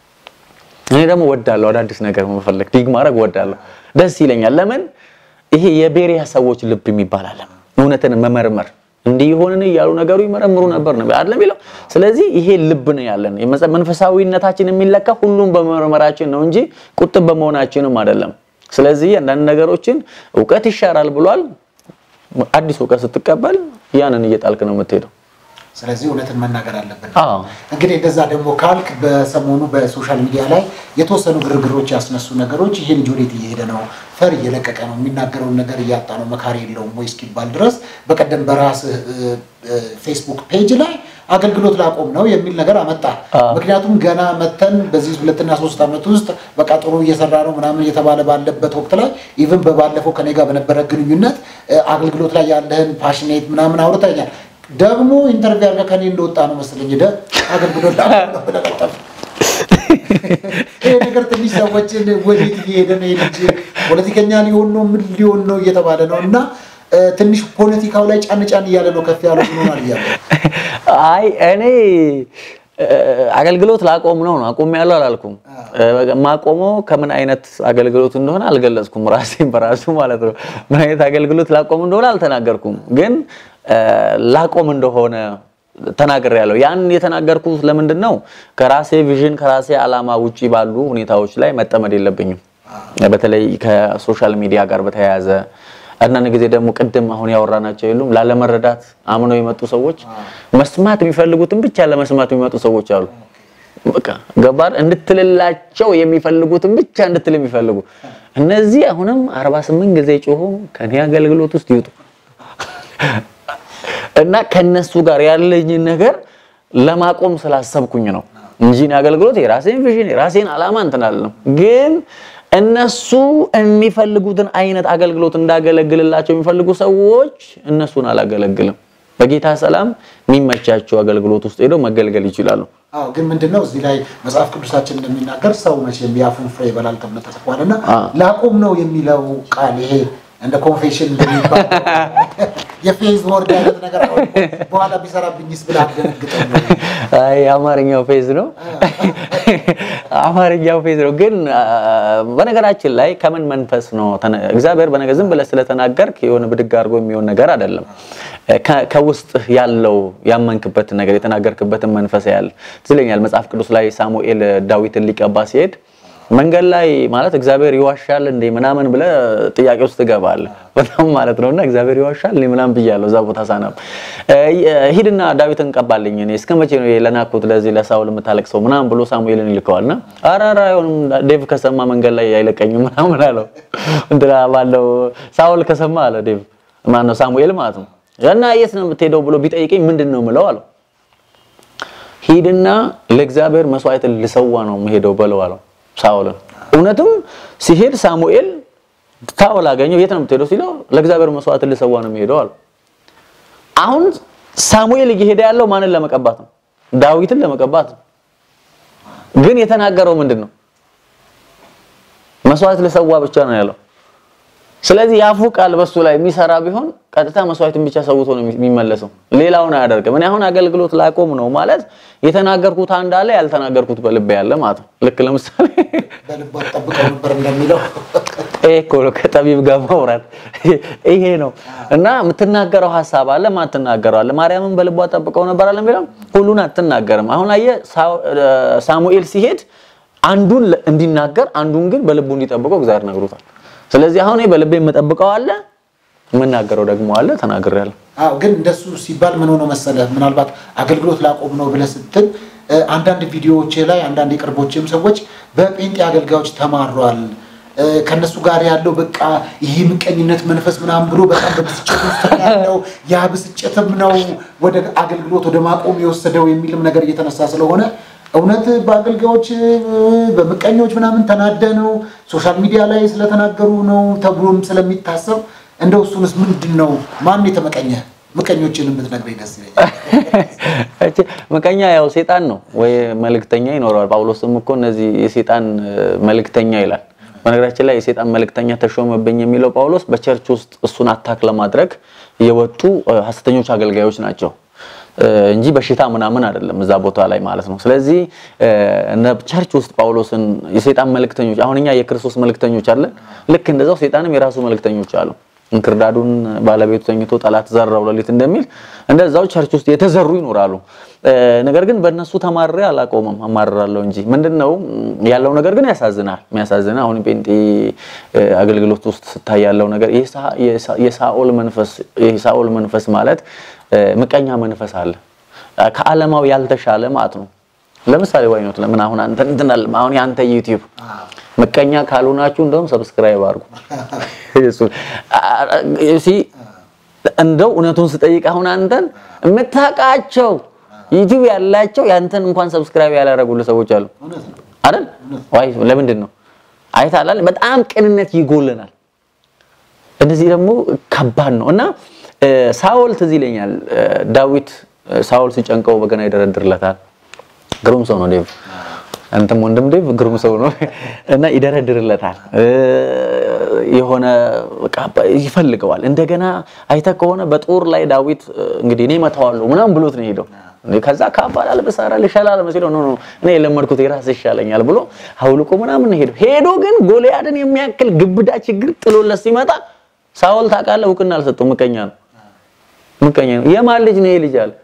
Speaker 3: እኔ ደግሞ ወዳለሁ አዳዲስ ነገር መፈለግ ዲግ ማድረግ ወዳለሁ፣ ደስ ይለኛል። ለምን ይሄ የቤሪያ ሰዎች ልብ የሚባል አለ። እውነትን መመርመር እንዲህ ይሆንን እያሉ ነገሩ ይመረምሩ ነበር ነው አይደል የሚለው። ስለዚህ ይሄ ልብ ነው ያለን። መንፈሳዊነታችን የሚለካ ሁሉም በመመርመራችን ነው እንጂ ቁጥብ በመሆናችንም አይደለም። ስለዚህ አንዳንድ ነገሮችን እውቀት ይሻራል ብሏል። አዲስ እውቀት ስትቀበል ያንን እየጣልክ ነው የምትሄደው።
Speaker 2: ስለዚህ እውነትን መናገር አለብን።
Speaker 3: አዎ
Speaker 2: እንግዲህ እንደዛ ደግሞ ካልክ በሰሞኑ በሶሻል ሚዲያ ላይ የተወሰኑ ግርግሮች ያስነሱ ነገሮች ይሄ ልጅ ወዴት እየሄደ ነው? ፈር እየለቀቀ ነው፣ የሚናገረውን ነገር እያጣ ነው፣ መካሪ የለውም ወይ እስኪባል ድረስ በቀደም በራስህ ፌስቡክ ፔጅ ላይ አገልግሎት ላቆም ነው የሚል ነገር አመጣ። ምክንያቱም ገና መተን በዚህ ሁለትና ሶስት ዓመት ውስጥ በቃ ጥሩ እየሰራ ነው ምናምን እየተባለ ባለበት ወቅት ላይ ኢቭን በባለፈው ከኔ ጋር በነበረ ግንኙነት አገልግሎት ላይ ያለህን ፓሽኔት ምናምን አውርተኛል። ደግሞ ኢንተርቪው አድርገህ ከኔ እንደወጣ ነው መሰለኝ ሄደህ አገልግሎት ላቆም ነው ብለህ ቀጠፍ ይሄ ነገር ትንሽ ሰዎችን ወዴት እየሄደ ነው? ልጅ ፖለቲከኛ ሊሆን ነው ምን ሊሆን ነው እየተባለ ነው እና ትንሽ ፖለቲካው ላይ ጫን ጫን እያለ ነው ከፍ ያለው ሆኗል እያለ
Speaker 3: አይ እኔ አገልግሎት ላቆም ነው ነው አቆም ያለው አላልኩም። ማቆመው ከምን አይነት አገልግሎት እንደሆነ አልገለጽኩም። ራሴን በራሱ ማለት ነው ምን አይነት አገልግሎት ላቆም እንደሆነ አልተናገርኩም። ግን ላቆም እንደሆነ ተናገር ያለው ያን የተናገርኩት ለምንድን ነው? ከራሴ ቪዥን ከራሴ ዓላማ ውጪ ባሉ ሁኔታዎች ላይ መጠመድ የለብኝም። በተለይ ከሶሻል ሚዲያ ጋር በተያያዘ አንዳንድ ጊዜ ደግሞ ቅድም አሁን ያወራናቸው የሉም ላለመረዳት አምነው የመጡ ሰዎች መስማት የሚፈልጉትን ብቻ ለመስማት የሚመጡ ሰዎች አሉ። በቃ ገባር እንድትልላቸው የሚፈልጉትን ብቻ እንድትል የሚፈልጉ እነዚህ አሁንም 48 ጊዜ ጮሆ ከኔ አገልግሎት ውስጥ ይውጡ እና ከነሱ ጋር ያለኝን ነገር ለማቆም ስላሰብኩኝ ነው እንጂ እኔ አገልግሎት የራሴን ቪዥን የራሴን ዓላማ እንትን አልልም። ግን እነሱ የሚፈልጉትን አይነት አገልግሎት እንዳገለግልላቸው የሚፈልጉ ሰዎች እነሱን አላገለግልም። በጌታ ሰላም የሚመቻቸው አገልግሎት ውስጥ ሄደው መገልገል ይችላሉ።
Speaker 2: አዎ ግን ምንድነው እዚህ ላይ መጽሐፍ ቅዱሳችን እንደሚናገር ሰው መቼም የአፉን ፍሬ ይበላል ተብሎ ተጽፏል እና ላቁም ነው የሚለው ቃል ይሄ እንደ ኮንፌሽን እንደሚባል የፌዝ ወርድ አይነት ነገር አሁን በኋላ ቢሰራብኝስ ብለህ አትደነግጥም ወይ?
Speaker 3: አይ አማርኛው ፌዝ ነው። አማርኛው ፌዝ ነው። ግን አ፣ በነገራችን ላይ ከምን መንፈስ ነው ተነ- እግዚአብሔር በነገር ዝም ብለህ ስለተናገርክ የሆነ ብድግ አድርጎ የሚሆን ነገር አይደለም። ከ- ከውስጥ ያለው ያመንክበትን ነገር የተናገርክበትን መንፈስ ያለ ትለኛል። መጽሐፍ ቅዱስ ላይ ሳሙኤል ዳዊትን ሊቀባ ሲሄድ መንገድ ላይ ማለት እግዚአብሔር ይዋሻል እንዴ ምናምን ብለህ ጥያቄ ውስጥ ትገባለህ። በጣም ማለት ነውና እግዚአብሔር ይዋሻል እንዴ ምናምን ብያለሁ እዛ ቦታ ሳነብ። እ፣ ሂድና ዳዊትን ቀባልኝ እኔ እስከ መቼ ነው ለናኩት ለዚህ ለሳውል የምታለቅሰው ምናምን ብሎ ሳሙኤልን ይልከዋልና ኧረ ኧረ አይሆንም ዴቭ ከሰማ መንገድ ላይ አይለቀኝም ምናምን አለው። እንትና ባለው ሳውል ከሰማ አለ ዴቭ ማነው ሳሙኤል ማለት ነው እና የት ነው የምትሄደው ብሎ ቢጠይቀኝ ምንድን ነው የምለው አለው። ሂድና ለእግዚአብሔር መስዋዕትን ልሰዋ ነው የምሄደው በለው አለው ሳኦልን። እውነትም ሲሄድ ሳሙኤል ሳኦል አገኘው። የት ነው የምትሄደው ሲለው ለእግዚአብሔር መስዋዕትን ልሰዋ ነው የሚሄደው አለው። አሁን ሳሙኤል እየሄደ ያለው ማንን ለመቀባት ነው? ዳዊትን ለመቀባት ነው። ግን የተናገረው ምንድን ነው? መስዋዕት ልሰዋ ብቻ ነው ያለው። ስለዚህ የአፉ ቃል በሱ ላይ የሚሰራ ቢሆን ቀጥታ መስዋዕትን ብቻ ሰውቶ ነው የሚመለሰው፣ ሌላውን አያደርግም። እኔ አሁን አገልግሎት ላቆም ነው ማለት የተናገርኩት አንድ አለ፣ ያልተናገርኩት በልቤ ያለ ማለት ነው። ልክ ለምሳሌ
Speaker 2: በልቧ ጠብቀው ነበር እንደሚለው
Speaker 3: ይሄ እኮ ነው ከጠቢብ ጋር ማውራት ይሄ ነው። እና የምትናገረው ሀሳብ አለ፣ ማትናገረው አለ። ማርያምን በልቧ ጠብቀው ነበር አለ የሚለው ሁሉን አትናገርም። አሁን አየህ ሳሙኤል ሲሄድ አንዱን እንዲናገር አንዱን ግን በልቡ እንዲጠብቀው እግዚአብሔር ነግሮታል። ስለዚህ አሁን በልቤ የምጠብቀው አለ የምናገረው ደግሞ አለ ተናግሬያለሁ።
Speaker 2: አዎ ግን እንደሱ ሲባል ምን ሆኖ መሰለህ፣ ምናልባት አገልግሎት ላቆም ነው ብለህ ስትል እ፣ አንዳንድ ቪዲዮዎች ላይ አንዳንድ የቅርቦችም ሰዎች በጴንጤ አገልጋዮች ተማሯል እ፣ ከነሱ ጋር ያለው በቃ ይሄ ምቀኝነት መንፈስ ምናምን ብሎ በጣም በብስጭት ውስጥ ነው ያለው ያ ብስጭትም ነው ወደ አገልግሎት ወደ ማቆም የወሰደው የሚልም ነገር እየተነሳ ስለሆነ እውነት በአገልጋዮች እ፣ በምቀኞች ምናምን ተናደ ነው ሶሻል ሚዲያ ላይ ስለተናገሩ ነው ተብሎም ስለሚታሰብ እንደው እሱንስ ምንድን ነው ማን የተመቀኘ ምቀኞችን ብትነግረኝ ደስ ይለኛል።
Speaker 3: እቺ ምቀኛ ያው ሴጣን ነው ወይ መልእክተኛ ይኖረዋል። ጳውሎስም እኮ እነዚህ የሴጣን እ፣ መልእክተኛ ይላል። በነገራችን ላይ የሴጣን መልእክተኛ ተሾመብኝ የሚለው ጳውሎስ በቸርች ውስጥ እሱን አታክ ለማድረግ የወጡ እ፣ ሐሰተኞች አገልጋዮች ናቸው እ፣ እንጂ በሽታ ምናምን አይደለም እዛ ቦታ ላይ ማለት ነው። ስለዚህ እ፣ እነ ቸርች ውስጥ ጳውሎስን የሴጣን መልእክተኞች አሁን እኛ የክርስቶስ መልእክተኞች አለን። ልክ እንደዛው ሴጣንም የራሱ መልእክተኞች አሉ። እንክርዳዱን ባለቤቱ ተኝቶ ጠላት ዘራው ሌሊት እንደሚል እንደዛው ቸርች ውስጥ የተዘሩ ይኖራሉ። እ፣ ነገር ግን በእነሱ ተማሬ አላቆምም፣ አማርራለሁ እንጂ ምንድነው ያለው ነገር ግን ያሳዝናል። የሚያሳዝና አሁን ጴንጤ እ፣ አገልግሎት ውስጥ ስታይ ያለው ነገር የሳ- የሳ- የሳኦል መንፈስ የሳኦል መንፈስ ማለት እ፣ ምቀኛ መንፈስ አለ ከዓለማዊ ያልተሻለ ማለት ነው። ለምሳሌ ዋይኖት ለምን አሁን አንተ እንትን አለ አሁን የአንተ ዩቲዩብ ምቀኛ ካልሆናችሁ እንደውም ሰብስክራይብ አድርጉ። እሱ እሲ እንደው እውነቱን ስጠይቅ አሁን አንተን የምታውቃቸው ዩቲዩብ ያላቸው ያንተን እንኳን ሰብስክራይብ ያላደረጉልህ ሰዎች አሉ
Speaker 2: እውነት ነው።
Speaker 3: አይደል? ዋይ ለምንድን ነው አይታላል? በጣም ቅንነት ይጎለናል። እንደዚህ ደግሞ ከባድ ነው እና እ፣ ሳኦል ትዝ ይለኛል እ፣ ዳዊት እ፣ ሳኦል ሲጨንቀው በገና ይደረድርለታል። ግሩም ሰው ነው ዴቭ፣ አንተም ወንድም ዴቭ ግሩም ሰው ነው እና ይደረድርለታል እ፣ የሆነ በቃ ይፈልገዋል። እንደገና አይተህ ከሆነ በጦር ላይ ዳዊት እ፣ እንግዲህ እኔ እመታዋለሁ ምናምን ብሎት ነው የሄደው። ከዛ ካባ ላልብሳራ ልሻላል መስለው ነው እኔ የለመድኩት የራስ ይሻለኛል ብሎ አውልቆ ምናምን ነው ሄደው ሄዶ ግን ጎልያድን የሚያክል ግብዳ ችግር ጥሎለት ሲመጣ ሳኦል ታውቃለህ፣ እውቅና አልሰጠው። ምቀኛ ነው ምቀኛ ነው። የማን ልጅ ነው ይሄ ልጅ አለ።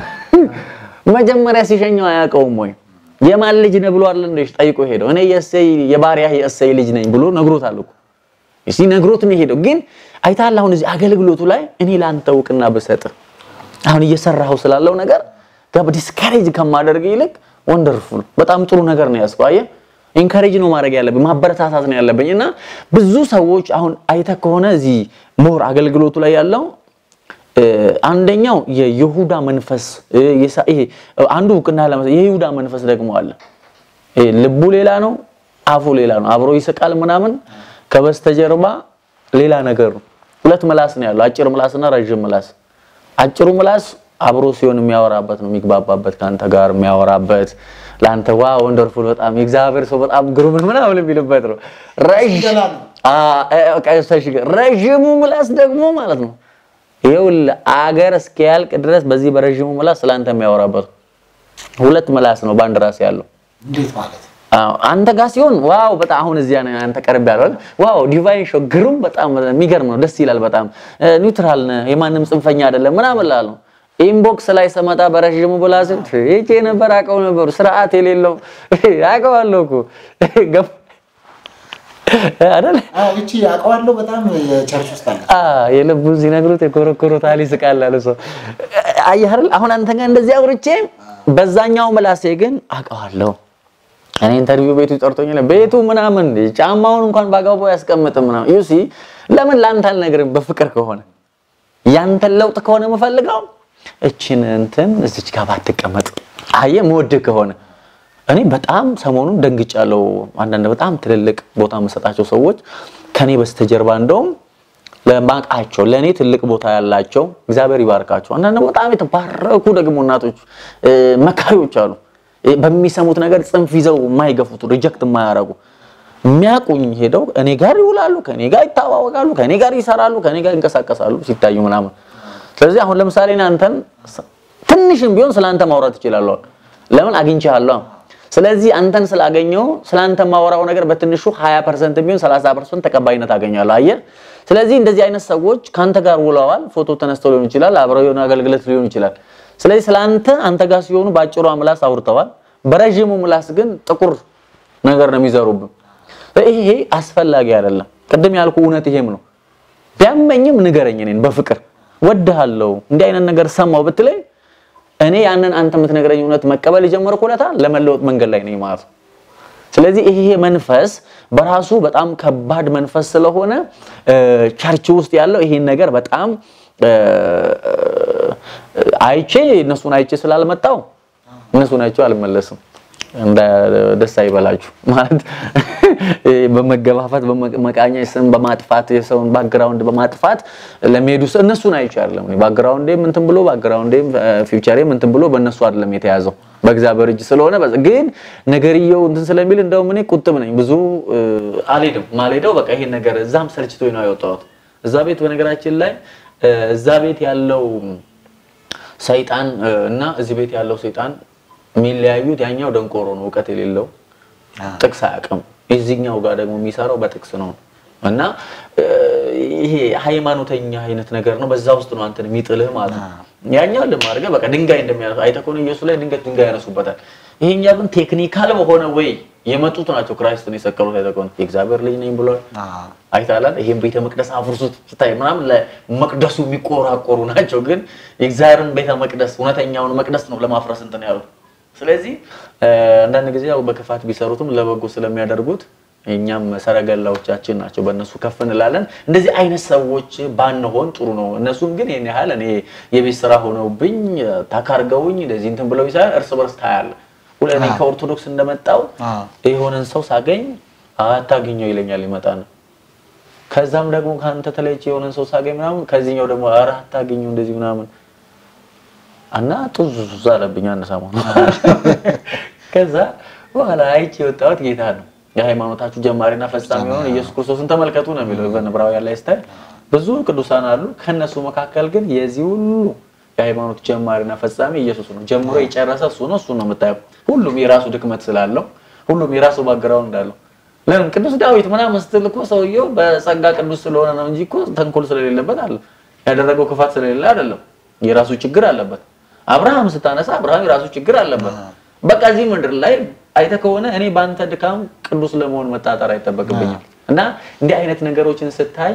Speaker 3: መጀመሪያ ሲሸኘው አያውቀውም ወይ የማን ልጅ ነው ብሎ አይደል እንደ ጠይቆ ሄደው እኔ የእሰይ የባሪያህ የእሰይ ልጅ ነኝ ብሎ ነግሮታል እኮ እሺ ነግሮት ነው ሄደው። ግን አይታል አሁን እዚህ አገልግሎቱ ላይ እኔ ላንተ እውቅና ብሰጥ አሁን እየሰራኸው ስላለው ነገር ጋር ዲስካሬጅ ከማደርግ ይልቅ ወንደርፉል በጣም ጥሩ ነገር ነው ያዝከው። አየህ ኢንካሬጅ ነው ማድረግ ያለብኝ ማበረታታት ነው ያለብኝ። እና ብዙ ሰዎች አሁን አይተህ ከሆነ እዚህ ሞር አገልግሎቱ ላይ ያለው እ፣ አንደኛው የይሁዳ መንፈስ እ፣ የሳ- ይሄ አንዱ እውቅና ለመስ የይሁዳ መንፈስ ደግሞ አለ። ይሄ ልቡ ሌላ ነው፣ አፉ ሌላ ነው። አብሮ ይስቃል ምናምን፣ ከበስተጀርባ ሌላ ነገር ነው። ሁለት ምላስ ነው ያለው፣ አጭር ምላስና ረዥም ምላስ። አጭሩ ምላስ አብሮ ሲሆን የሚያወራበት ነው፣ የሚግባባበት ከአንተ ጋር የሚያወራበት ለአንተ ዋ ወንደርፉል በጣም የእግዚአብሔር ሰው በጣም ግሩም ምናምን የሚልበት ነው። ረዥ-
Speaker 2: ገላ ነው።
Speaker 3: አ- አ- በቃ እሱ ጋር ረዥሙ ምላስ ደግሞ ማለት ነው ይኸውልህ አገር እስኪያልቅ ድረስ በዚህ በረዥሙ ምላስ ስለአንተ የሚያወራበት ነው። ሁለት ምላስ ነው በአንድ ራስ ያለው።
Speaker 2: እንዴት ማለት
Speaker 3: አዎ አንተ ጋር ሲሆን ዋው በጣም አሁን እዚያ ነው አንተ ቀርብ ያለው አይደል? ዋው ዲቫይን ሾው ግሩም በጣም የሚገርም ነው፣ ደስ ይላል በጣም ኒውትራል ነህ፣ የማንም ጽንፈኛ አይደለም ምናምን እላለሁ። ኢንቦክስ ላይ ስመጣ በረዥሙ ብላስ እጄ ነበር አውቀው ነበሩ ስርዓት የሌለው አውቀዋለሁ እኮ ገባ አይደል?
Speaker 2: አዎ እቺ አውቀዋለሁ በጣም የቸርች ውስጥ አለ
Speaker 3: አ የልቡን ሲነግሩት የኮረኮሩታል ይስቃል አለ ሰው። አየህ አይደል? አሁን አንተ ጋር እንደዚህ አውርቼ በዛኛው ምላሴ ግን አውቀዋለሁ። እኔ ኢንተርቪው ቤቱ ጠርቶኝ ቤቱ ምናምን ጫማውን እንኳን ባጋቦ ያስቀምጥም ምናምን ዩሲ ለምን ላንተ አልነግርም? በፍቅር ከሆነ ያንተን ለውጥ ከሆነ የምፈልገው እችን እንትን እዚች ጋር ባትቀመጥ አየህ፣ የምወድህ ከሆነ እኔ በጣም ሰሞኑን ደንግጫለሁ። አንዳንድ በጣም ትልልቅ ቦታ የምሰጣቸው ሰዎች ከኔ በስተጀርባ እንደውም ለማቃቸው ለእኔ ትልቅ ቦታ ያላቸው እግዚአብሔር ይባርካቸው። አንዳንድ በጣም የተባረኩ ደግሞ እናቶች እ፣ መካሪዎች አሉ። እ፣ በሚሰሙት ነገር ጽንፍ ይዘው የማይገፉት ሪጀክት የማያረጉ የሚያቁኝ ሄደው እኔ ጋር ይውላሉ፣ ከኔ ጋር ይታዋወቃሉ፣ ከኔ ጋር ይሰራሉ፣ ከኔ ጋር ይንቀሳቀሳሉ ሲታዩ ምናምን። ስለዚህ አሁን ለምሳሌ እኔ አንተን ትንሽም ቢሆን ስለ አንተ ማውራት እችላለሁ። ለምን አግኝቼሃለሁ። ስለዚህ አንተን ስላገኘው ስለ አንተ ማወራው ነገር በትንሹ 20% ቢሆን 30% ተቀባይነት አገኛለሁ። አየህ። ስለዚህ እንደዚህ አይነት ሰዎች ከአንተ ጋር ውለዋል። ፎቶ ተነስተው ሊሆን ይችላል፣ አብረው የሆነ አገልግሎት ሊሆን ይችላል። ስለዚህ ስለ አንተ አንተ ጋር ሲሆኑ በአጭሯ ምላስ አውርተዋል። በረዥሙ ምላስ ግን ጥቁር ነገር ነው የሚዘሩብን። ይሄ አስፈላጊ አይደለም። ቅድም ያልኩ እውነት ይሄም ነው። ቢያመኝም ንገረኝ፣ እኔን በፍቅር ወድሃለሁ፣ እንዲህ አይነት ነገር ሰማው ብትለኝ እኔ ያንን አንተ የምትነግረኝ እውነት መቀበል የጀመርኩ ዕለት ለመለወጥ መንገድ ላይ ነኝ ማለት ነው። ስለዚህ ይሄ መንፈስ በራሱ በጣም ከባድ መንፈስ ስለሆነ እ፣ ቸርች ውስጥ ያለው ይሄን ነገር በጣም እ፣ አይቼ እነሱን አይቼ ስላልመጣው እነሱን አይቼ አልመለስም። እንደ ደስ አይበላችሁ ማለት በመገፋፋት በመቃኛ ስም በማጥፋት የሰውን ባክግራውንድ በማጥፋት ለሚሄዱ ሰው እነሱን አይቼ አይደለም። እኔ ባክግራውንዴም እንትን ብሎ ባክግራውንዴም ፊውቸሬም እንትን ብሎ በእነሱ አይደለም የተያዘው በእግዚአብሔር እጅ ስለሆነ በዛ- ግን ነገርየው እንትን ስለሚል እንደውም እኔ ቁጥብ ነኝ። ብዙ እ፣ አልሄድም። ማልሄደው በቃ ይሄን ነገር እዛም ሰልችቶኝ ነው ያወጣሁት። እዛ ቤት በነገራችን ላይ እ፣ እዛ ቤት ያለው ሰይጣን እ፣ እና እዚህ ቤት ያለው ሰይጣን የሚለያዩት ያኛው ደንቆሮ ነው፣ እውቀት የሌለው ጥቅስ አያውቅም። የዚህኛው ጋር ደግሞ የሚሰራው በጥቅስ ነው እና እ፣ ይሄ ሃይማኖተኛ አይነት ነገር ነው። በዛ ውስጥ ነው አንተን የሚጥልህ ማለት ነው። ያኛው ልማርገ በቃ ድንጋይ እንደሚያነሱ አይተህ ከሆነ ኢየሱስ ላይ ድንገት ድንጋይ ያነሱበታል። ይሄኛው ግን ቴክኒካል በሆነ ወይ የመጡት ናቸው ክራይስትን የሰቀሉት። አይተህ ከሆነ የእግዚአብሔር ልጅ ነኝ ብሏል። አይታላል ይሄን ቤተ መቅደስ አፍርሱት ስታይ ምናምን ለመቅደሱ የሚቆራቆሩ ናቸው። ግን የእግዚአብሔርን ቤተ መቅደስ እውነተኛውን መቅደስ ነው ለማፍረስ እንትን ያሉት። ስለዚህ እ፣ አንዳንድ ጊዜ ያው በክፋት ቢሰሩትም ለበጎ ስለሚያደርጉት እኛም ሰረገላዎቻችን ናቸው፣ በእነሱ ከፍ እንላለን። እንደዚህ አይነት ሰዎች ባንሆን ጥሩ ነው። እነሱም ግን ይህን ያህል እኔ የቤት ስራ ሆነውብኝ ታካርገውኝ እንደዚህ እንትን ብለው ይሳል እርስ በርስ ታያለ። ሁለ እኔ ከኦርቶዶክስ እንደመጣው
Speaker 2: አዎ።
Speaker 3: የሆነን ሰው ሳገኝ አታገኘው ይለኛል ይመጣል። ከዛም ደግሞ ከአንተ ተለይቼ የሆነን ሰው ሳገኝ ምናምን ከዚህኛው ደግሞ ኧረ አታገኘው እንደዚህ ምናምን እና ጡዝ አለብኝ አንድ ሰሞን። ከዛ በኋላ አይቼ የወጣሁት ጌታ ነው። የሃይማኖታችሁ ጀማሪና ፈጻሚ የሆነውን ኢየሱስ ክርስቶስን ተመልከቱ ነው የሚለው በዕብራውያን ላይ ስታይ ብዙ ቅዱሳን አሉ። ከነሱ መካከል ግን የዚህ ሁሉ የሃይማኖት ጀማሪና ፈጻሚ ኢየሱስ ነው። ጀምሮ የጨረሰ እሱ ነው። እሱ ነው የምታየው። ሁሉም የራሱ ድክመት ስላለው፣ ሁሉም የራሱ ባግራውንድ አለው። ለምን ቅዱስ ዳዊት ምናምን ስትል እኮ ሰውየው በጸጋ ቅዱስ ስለሆነ ነው እንጂ እኮ ተንኮል ስለሌለበት አለ ያደረገው ክፋት ስለሌለ አይደለም። የራሱ ችግር አለበት። አብርሃም ስታነሳ አብርሃም የራሱ ችግር አለበት። በቃ እዚህ ምድር ላይ አይተህ ከሆነ እኔ በአንተ ድካም ቅዱስ ለመሆን መጣጣር አይጠበቅብኝም። እና እንዲህ አይነት ነገሮችን ስታይ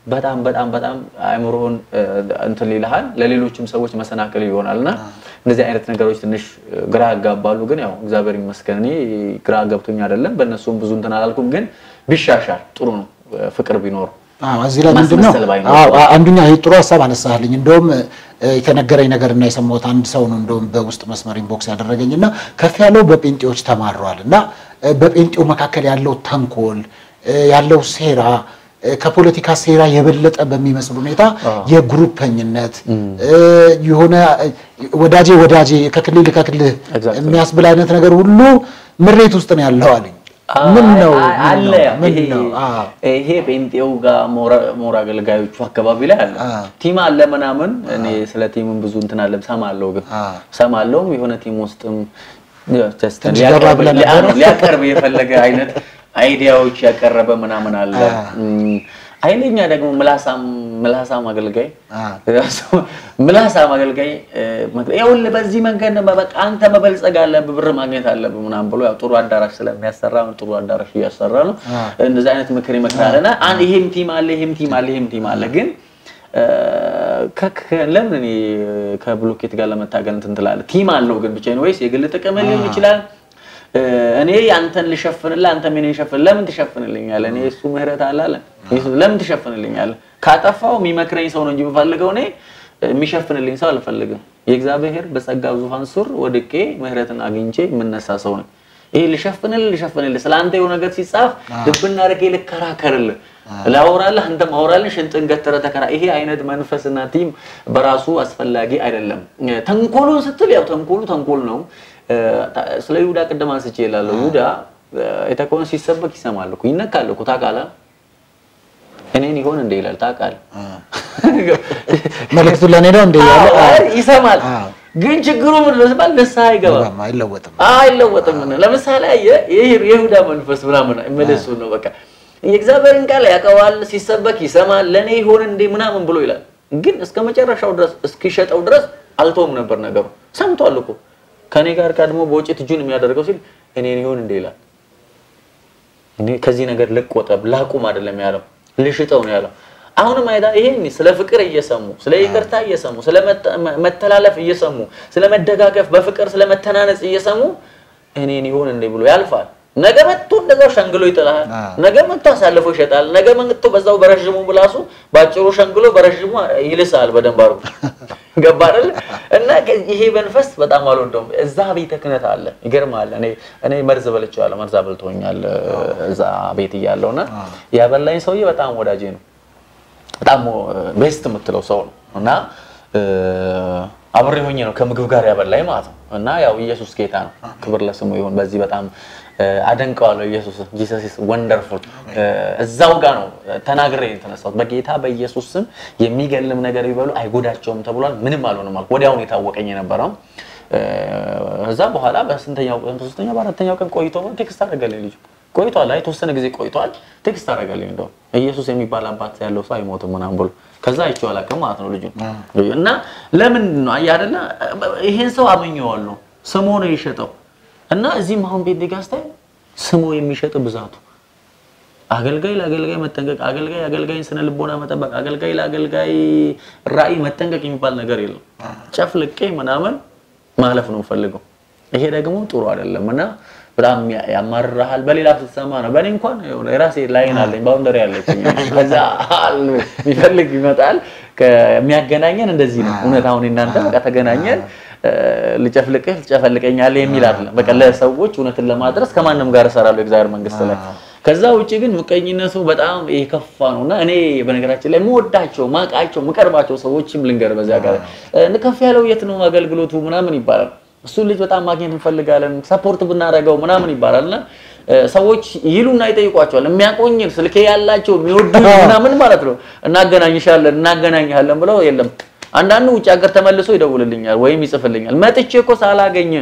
Speaker 3: በጣም በጣም በጣም አእምሮህን እ፣ እንትን ይልሃል፣ ለሌሎችም ሰዎች መሰናክል ይሆናል እና እንደዚህ አይነት ነገሮች ትንሽ እ፣ ግራ ያጋባሉ። ግን ያው እግዚአብሔር ይመስገን እኔ ግራ ገብቶኝ አይደለም፣ በእነሱም ብዙ እንትን አላልኩም። ግን ቢሻሻል ጥሩ ነው፣ እ፣ ፍቅር ቢኖር
Speaker 2: አዎ እዚህ ላይ ምንድን ነው
Speaker 3: ማስመሰል ባይኖር
Speaker 2: አዎ አንዱኛ ይሄ ጥሩ ሀሳብ አነሳልኝ። እንደውም እ፣ የተነገረኝ ነገር እና የሰማሁት አንድ ሰው ነው እንደውም በውስጥ መስመር ኢንቦክስ ያደረገኝ እና ከፍ ያለው በጴንጤዎች ተማረዋል እና እ፣ በጴንጤው መካከል ያለው ተንኮል እ፣ ያለው ሴራ እ፣ ከፖለቲካ ሴራ የበለጠ በሚመስል ሁኔታ የግሩፐኝነት እ፣ የሆነ እ፣ ወዳጄ ወዳጄ ከክልል ከክልል
Speaker 3: Exactly.
Speaker 2: የሚያስብል አይነት ነገር ሁሉ ምሬት ውስጥ ነው ያለው አለኝ። ምን ነው
Speaker 3: አይ-
Speaker 2: ምን
Speaker 3: አለ
Speaker 2: ነው?
Speaker 3: ያ።
Speaker 2: ምን
Speaker 3: ይሄ-
Speaker 2: ነው? አዎ
Speaker 3: ይሄ ጴንጤው ጋር ሞራ- ሞራ አገልጋዮቹ አካባቢ ላይ አለ
Speaker 2: አ።
Speaker 3: ቲም አለ ምናምን። እኔ ስለ ቲምም ብዙ እንትን አለ ሰማለሁ፣ ግን
Speaker 2: አ።
Speaker 3: ሰማለሁ የሆነ ቲም ውስጥም just
Speaker 2: ትንሽ
Speaker 3: ሊያቀርብ-
Speaker 2: ገባ ብለህ
Speaker 3: ሊያ-
Speaker 2: ነበር?
Speaker 3: ሊያቀርብ የፈለገ አይነት አይዲያዎች ያቀረበ ምናምን አለ።
Speaker 2: አ።
Speaker 3: እም፣ ኃይለኛ ደግሞ ምላሳም ምላሳም አገልጋይ
Speaker 2: አ።
Speaker 3: ምላሳም አገልጋይ እ፣ መግ- ይኸውልህ በዚህ መንገድ ነው በቃ አንተ መበልጸግ አለብህ ብር ማግኘት አለብህ ምናምን ብሎ ያው ጥሩ አዳራሽ ስለሚያሰራ ነው ጥሩ አዳራሽ እያሰራ ነው።
Speaker 2: አ።
Speaker 3: እንደዚህ አይነት ምክር ይመክራል እና አንድ ይሄም ቲም አለ ይሄም ቲም አለ ይሄም ቲም አለ ግን እ፣ ከ- ከ- ለምን እኔ ከብሎኬት ጋር ለመታገል እንትን ትላለህ? ቲም አለው ግን ብቻ ወይስ የግል ጥቅም ሊሆን ይችላል። እ፣ እኔ አንተን ልሸፍንልህ አንተ ምን ይሸፍን ለምን ትሸፍንልኛለህ? እኔ እሱ ምህረት አለ አለ ኢየሱስ ለምን ትሸፍንልኛለህ? ካጠፋው የሚመክረኝ ሰው ነው እንጂ የምፈልገው እኔ የሚሸፍንልኝ ሰው አልፈልግም። የእግዚአብሔር በጸጋው ዙፋን ስር ወድቄ ምህረትን አግኝቼ የምነሳ ሰው ነው። ይሄ ልሸፍንልህ ልሸፍንልህ ስለ አንተ የሆነ ነገር ሲጻፍ ልብና አድርጌ ልከራከርልህ ላወራልህ አንተ ማወራልህ ሽንጥን ገትረህ ተከራ ይሄ አይነት መንፈስና ቲም በራሱ አስፈላጊ አይደለም። ተንኮሉን ስትል ያው ተንኮሉ ተንኮል ነው። እ፣ ስለ ይሁዳ ቅድም አንስቼ እላለሁ። ይሁዳ እ፣ የተከውን ሲሰበክ ይሰማል እኮ ይነካል እኮ ታውቃለህ። እኔን ይሆን እንደ ይላል ታውቃለህ።
Speaker 2: መልእክቱ ለእኔ ነው እንደ ያለ
Speaker 3: አዎ፣ ይሰማል።
Speaker 2: አዎ።
Speaker 3: ግን ችግሩ ምንድን ነው ሲባል ንስሐ አይገባም።
Speaker 2: አይለወጥም።
Speaker 3: አይለወጥም። ለምሳሌ አየህ ይህ የይሁዳ መንፈስ ምናምን መልሱ ነው በቃ የእግዚአብሔርን ቃል ያውቀዋል፣ ሲሰበክ ይሰማል፣ ለእኔ ይሆን እንዴ ምናምን ብሎ ይላል። ግን እስከ መጨረሻው ድረስ እስኪሸጠው ድረስ አልተውም ነበር ነገሩ። ሰምቷል እኮ ከእኔ ጋር ቀድሞ በውጭት እጁን የሚያደርገው ሲል እኔን ይሆን እንዴ ይላል። እኔ ከዚህ ነገር ልቆጠብ ላቁም አይደለም ያለው ልሽጠው ነው ያለው። አሁንም አይታ ይሄን ስለ ፍቅር እየሰሙ ስለ ይቅርታ እየሰሙ ስለ መተ- መተላለፍ እየሰሙ ስለ መደጋገፍ በፍቅር ስለ መተናነጽ እየሰሙ እኔን ይሆን እንዴ ብሎ ያልፋል። ነገ መጥቶ እንደዛው ሸንግሎ ይጥልሃል።
Speaker 2: አዎ።
Speaker 3: ነገ መጥቶ አሳልፎ ይሸጣል። ነገ መጥቶ በዛው በረዥሙ ብላሱ ባጭሩ ሸንግሎ በረዥሙ ይልሳል። በደንብ አድርጎ ገባ አይደል? እና ከ- ይሄ መንፈስ በጣም አልወደውም። እዛ ቤተ ክህነት አለ። ይገርማል። እኔ እኔ መርዝ በልቼዋለሁ። መርዝ አበልቶኛል እዛ ቤት እያለሁ እና ያበላኝ ሰውዬ በጣም ወዳጄ ነው። በጣም ቤስት የምትለው ሰው ነው እና እ፣ አብሬ ሆኜ ነው ከምግብ ጋር ያበላኝ ማለት ነው። እና ያው ኢየሱስ ጌታ ነው፣ ክብር ለስሙ ይሁን። በዚህ በጣም እ፣ አደንቀዋለሁ። ኢየሱስ ጂሰስ ኢዝ ወንደርፉል። እዛው ጋር ነው ተናግሬ የተነሳሁት። በጌታ በኢየሱስ ስም የሚገልም ነገር ቢበሉ አይጎዳቸውም ተብሏል። ምንም አልሆንም አልኩ። ወዲያውኑ የታወቀኝ የነበረው እ፣ እዛ በኋላ በስንተኛው ቀን በሶስተኛው በአራተኛው ቀን ቆይቶ ቴክስት አደረገልኝ ልጁ ቆይቷል። አይ የተወሰነ ጊዜ ቆይቷል። ቴክስት አደረገልኝ እንደው ኢየሱስ የሚባል አባት ያለው ሰው አይሞትም ምናምን ብሎ ከዛ አይቼው አላውቅም ማለት ነው ልጁ እና ለምን ነው አየህ አይደለ ይሄን ሰው አመኘዋለሁ ስሞ ነው የሸጠው እና እዚህም አሁን ቤት ጋስታይ ስሞ የሚሸጥ ብዛቱ አገልጋይ ለአገልጋይ መጠንቀቅ፣ አገልጋይ አገልጋይን ስነ ልቦና መጠበቅ፣ አገልጋይ ለአገልጋይ ራዕይ መጠንቀቅ የሚባል ነገር የለም። ጨፍልቄ ምናምን ማለፍ ነው የምፈልገው። ይሄ ደግሞ ጥሩ አይደለም እና በጣም ያ- ያማርርሃል። በሌላ ስትሰማ ነው። በእኔ እንኳን የሆነ የራሴ ላይን አለኝ፣ ባውንደሪ አለችኝ። ከዛ አል የሚፈልግ ይመጣል። ከሚያገናኘን እንደዚህ ነው። እውነት አሁን እናንተ በቃ ተገናኘን እ፣ ልጨፍልቅህ ልጨፈልቀኛለህ የሚል አይደለም። በቃ ለሰዎች እውነትን ለማድረስ ከማንም ጋር እሰራለሁ የእግዚአብሔር መንግስት ላይ ከዛ ውጭ ግን ምቀኝነቱ በጣም የከፋ ነው እና እኔ በነገራችን ላይ የምወዳቸው ማቃቸው የምቀርባቸው ሰዎችም ልንገር በዚያ ጋር እ፣ ከፍ ያለው የት ነው አገልግሎቱ ምናምን ይባላል። እሱ ልጅ በጣም ማግኘት እንፈልጋለን ሰፖርት ብናደርገው ምናምን ይባላል እና እ፣ ሰዎች ይሉና ይጠይቋቸዋል። የሚያቆኝን ስልኬ ያላቸው የሚወዱ ምናምን ማለት ነው እናገናኝሻለን እናገናኝሃለን ብለው የለም አንዳንዱ ውጭ ሀገር ተመልሶ ይደውልልኛል ወይም ይጽፍልኛል። መጥቼ እኮ ሳላገኝ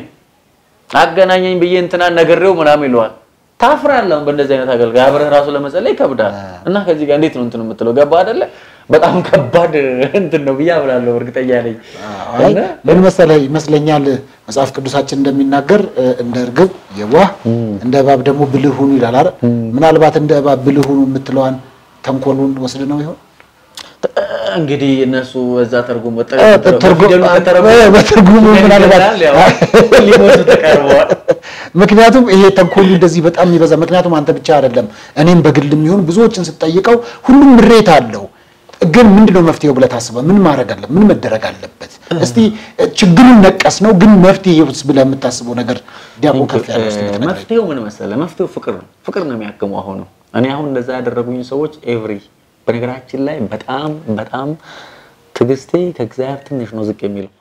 Speaker 3: አገናኘኝ ብዬ እንትናን ነግሬው ምናምን ይለዋል። ታፍራለህ። አሁን በእንደዚህ አይነት አገልጋይ አብረህ ራሱ ለመጸለይ ይከብዳል። እና ከዚህ ጋር እንዴት ነው እንትን የምትለው ገባ አይደለ? በጣም ከባድ እንትን ነው ብዬ አምናለሁ። እርግጠኛ ነኝ።
Speaker 2: አይ
Speaker 3: እና
Speaker 2: ምን መሰለህ ይመስለኛል መጽሐፍ ቅዱሳችን እንደሚናገር እ፣ እንደ እርግብ የዋህ እንደ እባብ ደግሞ ብልህ ሁኑ ይላል አይደል? ምናልባት እንደ እባብ ብልህ ሁኑ የምትለዋን ተንኮሉን ወስድ ነው ይሆን?
Speaker 3: እንግዲህ እነሱ እዛ ተርጉም
Speaker 2: ትርጉም- በትርጉሙ ምናልባት
Speaker 3: ሊሞቱ ተቀርበዋል።
Speaker 2: ምክንያቱም ይሄ ተንኮሉ እንደዚህ በጣም የሚበዛ ምክንያቱም አንተ ብቻ አይደለም እኔም በግል የሚሆን ብዙዎችን ስጠይቀው ሁሉም ምሬት አለው ግን ምንድነው መፍትሄው ብለህ ታስበህ ምን ማድረግ አለ ምን መደረግ አለበት እስቲ ችግሩን ነቀስ ነው ግን መፍትሄውስ ብለህ የምታስበው ነገር ዲያቆን ከፍ ያለ እስቲ ብትነግረኝ።
Speaker 3: መፍትሄው ምን መሰለህ? መፍትሄው ፍቅር ነው። ፍቅር ነው የሚያክመው። አሁን እኔ አሁን እንደዛ ያደረጉኝ ሰዎች ኤቭሪ በነገራችን ላይ በጣም በጣም ትዕግስቴ ከእግዚአብሔር ትንሽ ነው ዝቅ የሚለው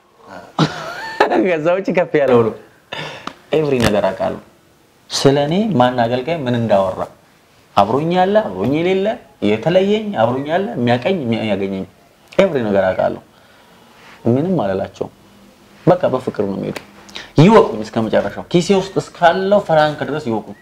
Speaker 3: ከዛ ውጭ ከፍ ያለው ነው። ኤቭሪ ነገር አውቃለሁ። ስለ እኔ ማን አገልጋይ ምን እንዳወራ አብሮኝ ያለ አብሮኝ የሌለ የተለየኝ አብሮኝ ያለ የሚያቀኝ የሚያገኘኝ ኤቭሪ ነገር አውቃለሁ። ምንም አልላቸውም። በቃ በፍቅር ነው የሚሄዱ። ይወቁኝ እስከ መጨረሻው ኪሴ ውስጥ እስካለው ፍራንክ ድረስ ይወቁኝ።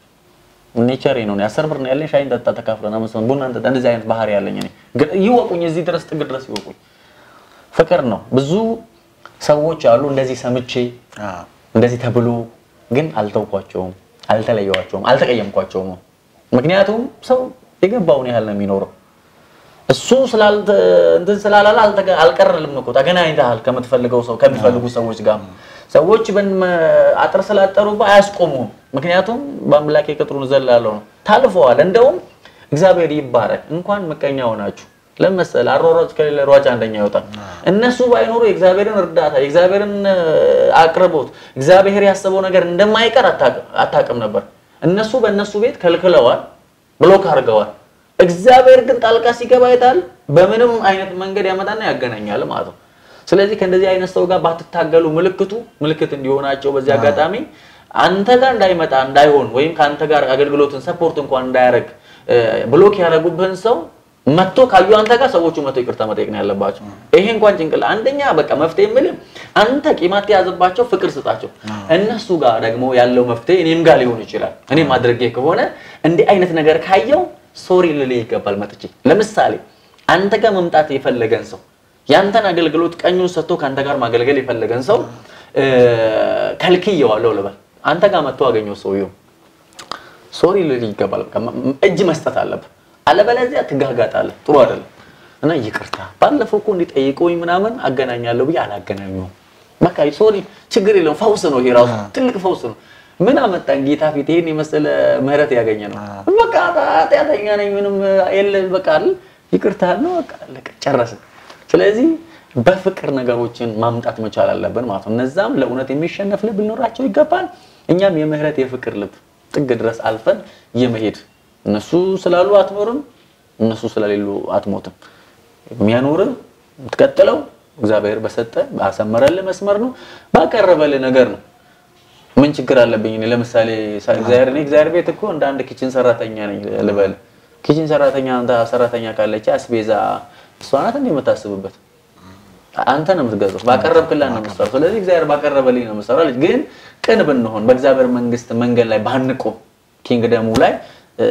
Speaker 3: ኔቸሬ ነው። አስር ብር ነው ያለኝ፣ ሻይን ጠጣ፣ ተካፍለን አምስት ብር ቡና እንጠጣ። እንደዚህ አይነት ባህሪ ያለኝ እኔ ግን ይወቁኝ፣ እዚህ ድረስ ጥግ ድረስ ይወቁኝ። ፍቅር ነው። ብዙ ሰዎች አሉ እንደዚህ ሰምቼ እንደዚህ ተብሎ ግን አልተውኳቸውም፣ አልተለየዋቸውም፣ አልተቀየምኳቸውም። ምክንያቱም ሰው የገባውን ያህል ነው የሚኖረው። እሱ ስላልተ እንትን ስላላለ አልተገ- አልቀረልም እኮ ተገናኝተሃል ከምትፈልገው ሰው ከሚፈልጉ ሰዎች ጋር ሰዎች በን- አጥር ስላጠሩብህ አያስቆሙም። ምክንያቱም በአምላኬ ቅጥሩን ዘላለሁ ነው ታልፈዋል። እንደውም እግዚአብሔር ይባረክ እንኳን ምቀኛ ሆናችሁ ለመሰለ አሯሯጭ ከሌለ ሯጭ አንደኛ ይወጣል። እነሱ ባይኖሩ የእግዚአብሔርን እርዳታ የእግዚአብሔርን እ፣ አቅርቦት እግዚአብሔር ያሰበው ነገር እንደማይቀር አታቅ- አታቅም ነበር። እነሱ በእነሱ ቤት ከልክለዋል፣ ብሎክ አድርገዋል። እግዚአብሔር ግን ጣልቃ ሲገባ አይታል። በምንም አይነት መንገድ ያመጣና ያገናኛል ማለት ነው። ስለዚህ ከእንደዚህ አይነት ሰው ጋር ባትታገሉ ምልክቱ ምልክት እንዲሆናቸው በዚህ አጋጣሚ አንተ ጋር እንዳይመጣ እንዳይሆን ወይም ከአንተ ጋር አገልግሎትን ሰፖርት እንኳን እንዳያደርግ እ፣ ብሎክ ያደረጉብህን ሰው መጥቶ ካዩ አንተ ጋር ሰዎቹ መጥቶ ይቅርታ መጠየቅ ነው ያለባቸው። ይሄ እንኳን ጭንቅላ አንደኛ በቃ መፍትሄ የምልህ አንተ ቂማት የያዘባቸው ፍቅር ስጣቸው። እነሱ ጋር ደግሞ ያለው መፍትሄ እኔም ጋር ሊሆን ይችላል። እኔም አድርጌ ከሆነ እንዲህ አይነት ነገር ካየው ሶሪ ልልህ ይገባል። መጥቼ ለምሳሌ አንተ ጋር መምጣት የፈለገን ሰው ያንተን አገልግሎት ቀኙን ሰጥቶ ከአንተ ጋር ማገልገል የፈለገን ሰው እ፣ ከልክየዋለሁ ልበል። አንተ ጋር መጥቶ አገኘው ሰውየው ሶሪ ልል ይገባል። በቃ ም- ም- እጅ መስጠት አለብህ። አለበለዚያ ትጋጋጣለህ። ጥሩ አይደለም እና ይቅርታ ባለፈው እኮ እንዲጠይቀውኝ ምናምን አገናኛለሁ ብዬ አላገናኘሁም። በቃ ሶሪ፣ ችግር የለውም። ፈውስ ነው ይሄ ራሱ ትልቅ ፈውስ ነው። ምን አመጣን ጌታ ፊት ይሄን የመሰለ ምህረት ያገኘ ነው። በቃ ኃጢአተኛ ነኝ ምንም የለ በቃ አይደል ይቅርታ ነው በቃ አለቀ፣ ጨረስን። ስለዚህ በፍቅር ነገሮችን ማምጣት መቻል አለብን ማለት ነው። እነዛም ለእውነት የሚሸነፍ ልብ ሊኖራቸው ይገባል። እኛም የምህረት የፍቅር ልብ ጥግ ድረስ አልፈን የመሄድ እነሱ ስላሉ አትኖርም፣ እነሱ ስለሌሉ አትሞትም። የሚያኖርህ የምትቀጥለው እግዚአብሔር በሰጠ ባሰመረልህ መስመር ነው፣ ባቀረበልህ ነገር ነው። ምን ችግር አለብኝ እኔ ለምሳሌ ሳ- እግዚአብሔር እኔ እግዚአብሔር ቤት እኮ እንደ አንድ ኪችን ሰራተኛ ነኝ ልበል። ኪችን ሰራተኛ አንተ ሰራተኛ ካለች አስቤዛ እሷ ናት እንደ የምታስብበት አንተ ነው የምትገዛው። ባቀረብክላት ነው የምትሰራው። ስለዚህ እግዚአብሔር ባቀረበልኝ ነው የምትሰራው። ልጅ ግን ቅን ብንሆን በእግዚአብሔር መንግስት መንገድ ላይ ባንቆም ኪንግደሙ ላይ እ፣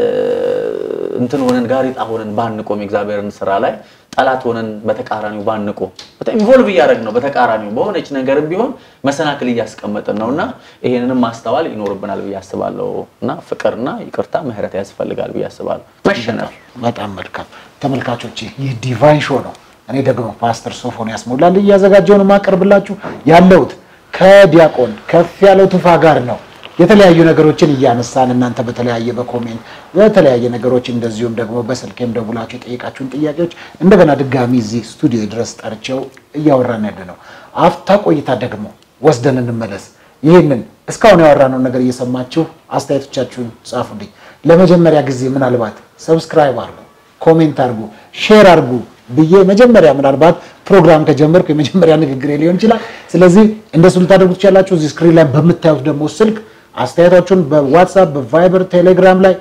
Speaker 3: እንትን ሆነን ጋሪጣ ሆነን ባንቆም የእግዚአብሔርን ስራ ላይ ጠላት ሆነን በተቃራኒው ባንቆም በጣም ኢንቮልቭ እያደረግን ነው። በተቃራኒው በሆነች ነገርም ቢሆን መሰናክል እያስቀመጥን ነው እና ይሄንንም ማስተዋል ይኖርብናል ብዬ አስባለሁ። እና ፍቅርና ይቅርታ ምህረት ያስፈልጋል ብዬ አስባለሁ። መሸነፍ
Speaker 2: በጣም መልካም ተመልካቾች፣ ይህ ዲቫይን ሾው ነው። እኔ ደግሞ ፓስተር ሶፎንያስ ሞላል እያዘጋጀው ነው የማቀርብላችሁ ያለሁት ከዲያቆን ከፍ ያለው ቱፋ ጋር ነው። የተለያዩ ነገሮችን እያነሳን እናንተ በተለያየ በኮሜንት በተለያየ ነገሮች እንደዚሁም ደግሞ በስልኬም ደውላችሁ የጠየቃችሁን ጥያቄዎች እንደገና ድጋሚ እዚህ ስቱዲዮ ድረስ ጠርቼው እያወራን ያለ ነው። አፍታ ቆይታ ደግሞ ወስደን እንመለስ። ይህንን እስካሁን ያወራነውን ነገር እየሰማችሁ አስተያየቶቻችሁን ጻፉልኝ። ለመጀመሪያ ጊዜ ምናልባት ሰብስክራይብ አድርጉ፣ ኮሜንት አድርጉ፣ ሼር አድርጉ ብዬ መጀመሪያ ምናልባት ፕሮግራም ከጀመርኩ የመጀመሪያ ንግግሬ ሊሆን ይችላል። ስለዚህ እንደሱ ልታደርጉ ትችላላችሁ። እዚህ ስክሪን ላይ በምታዩት ደግሞ ስልክ አስተያየታችሁን በዋትሳፕ በቫይበር ቴሌግራም ላይ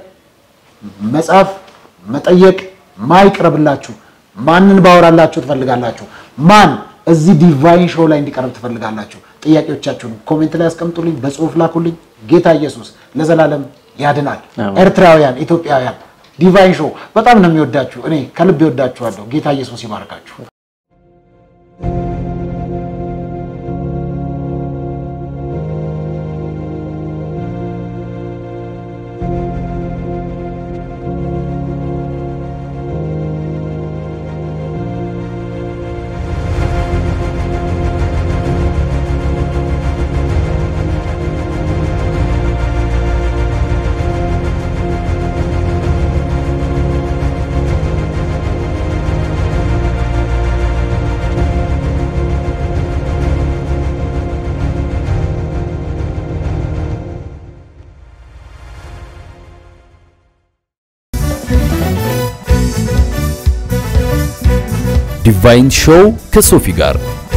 Speaker 2: መጻፍ መጠየቅ ማይቅረብላችሁ ማንን ባወራላችሁ ትፈልጋላችሁ? ማን እዚህ ዲቫይን ሾው ላይ እንዲቀርብ ትፈልጋላችሁ? ጥያቄዎቻችሁን ኮሜንት ላይ ያስቀምጡልኝ፣ በጽሁፍ ላኩልኝ። ጌታ ኢየሱስ ለዘላለም ያድናል።
Speaker 3: አሜን።
Speaker 2: ኤርትራውያን፣ ኢትዮጵያውያን ዲቫይን ሾው በጣም ነው የሚወዳችሁ። እኔ ከልብ ይወዳችኋለሁ። ጌታ ኢየሱስ ይባርካችሁ።
Speaker 1: ዲቫይን ሾው ከሶፊ ጋር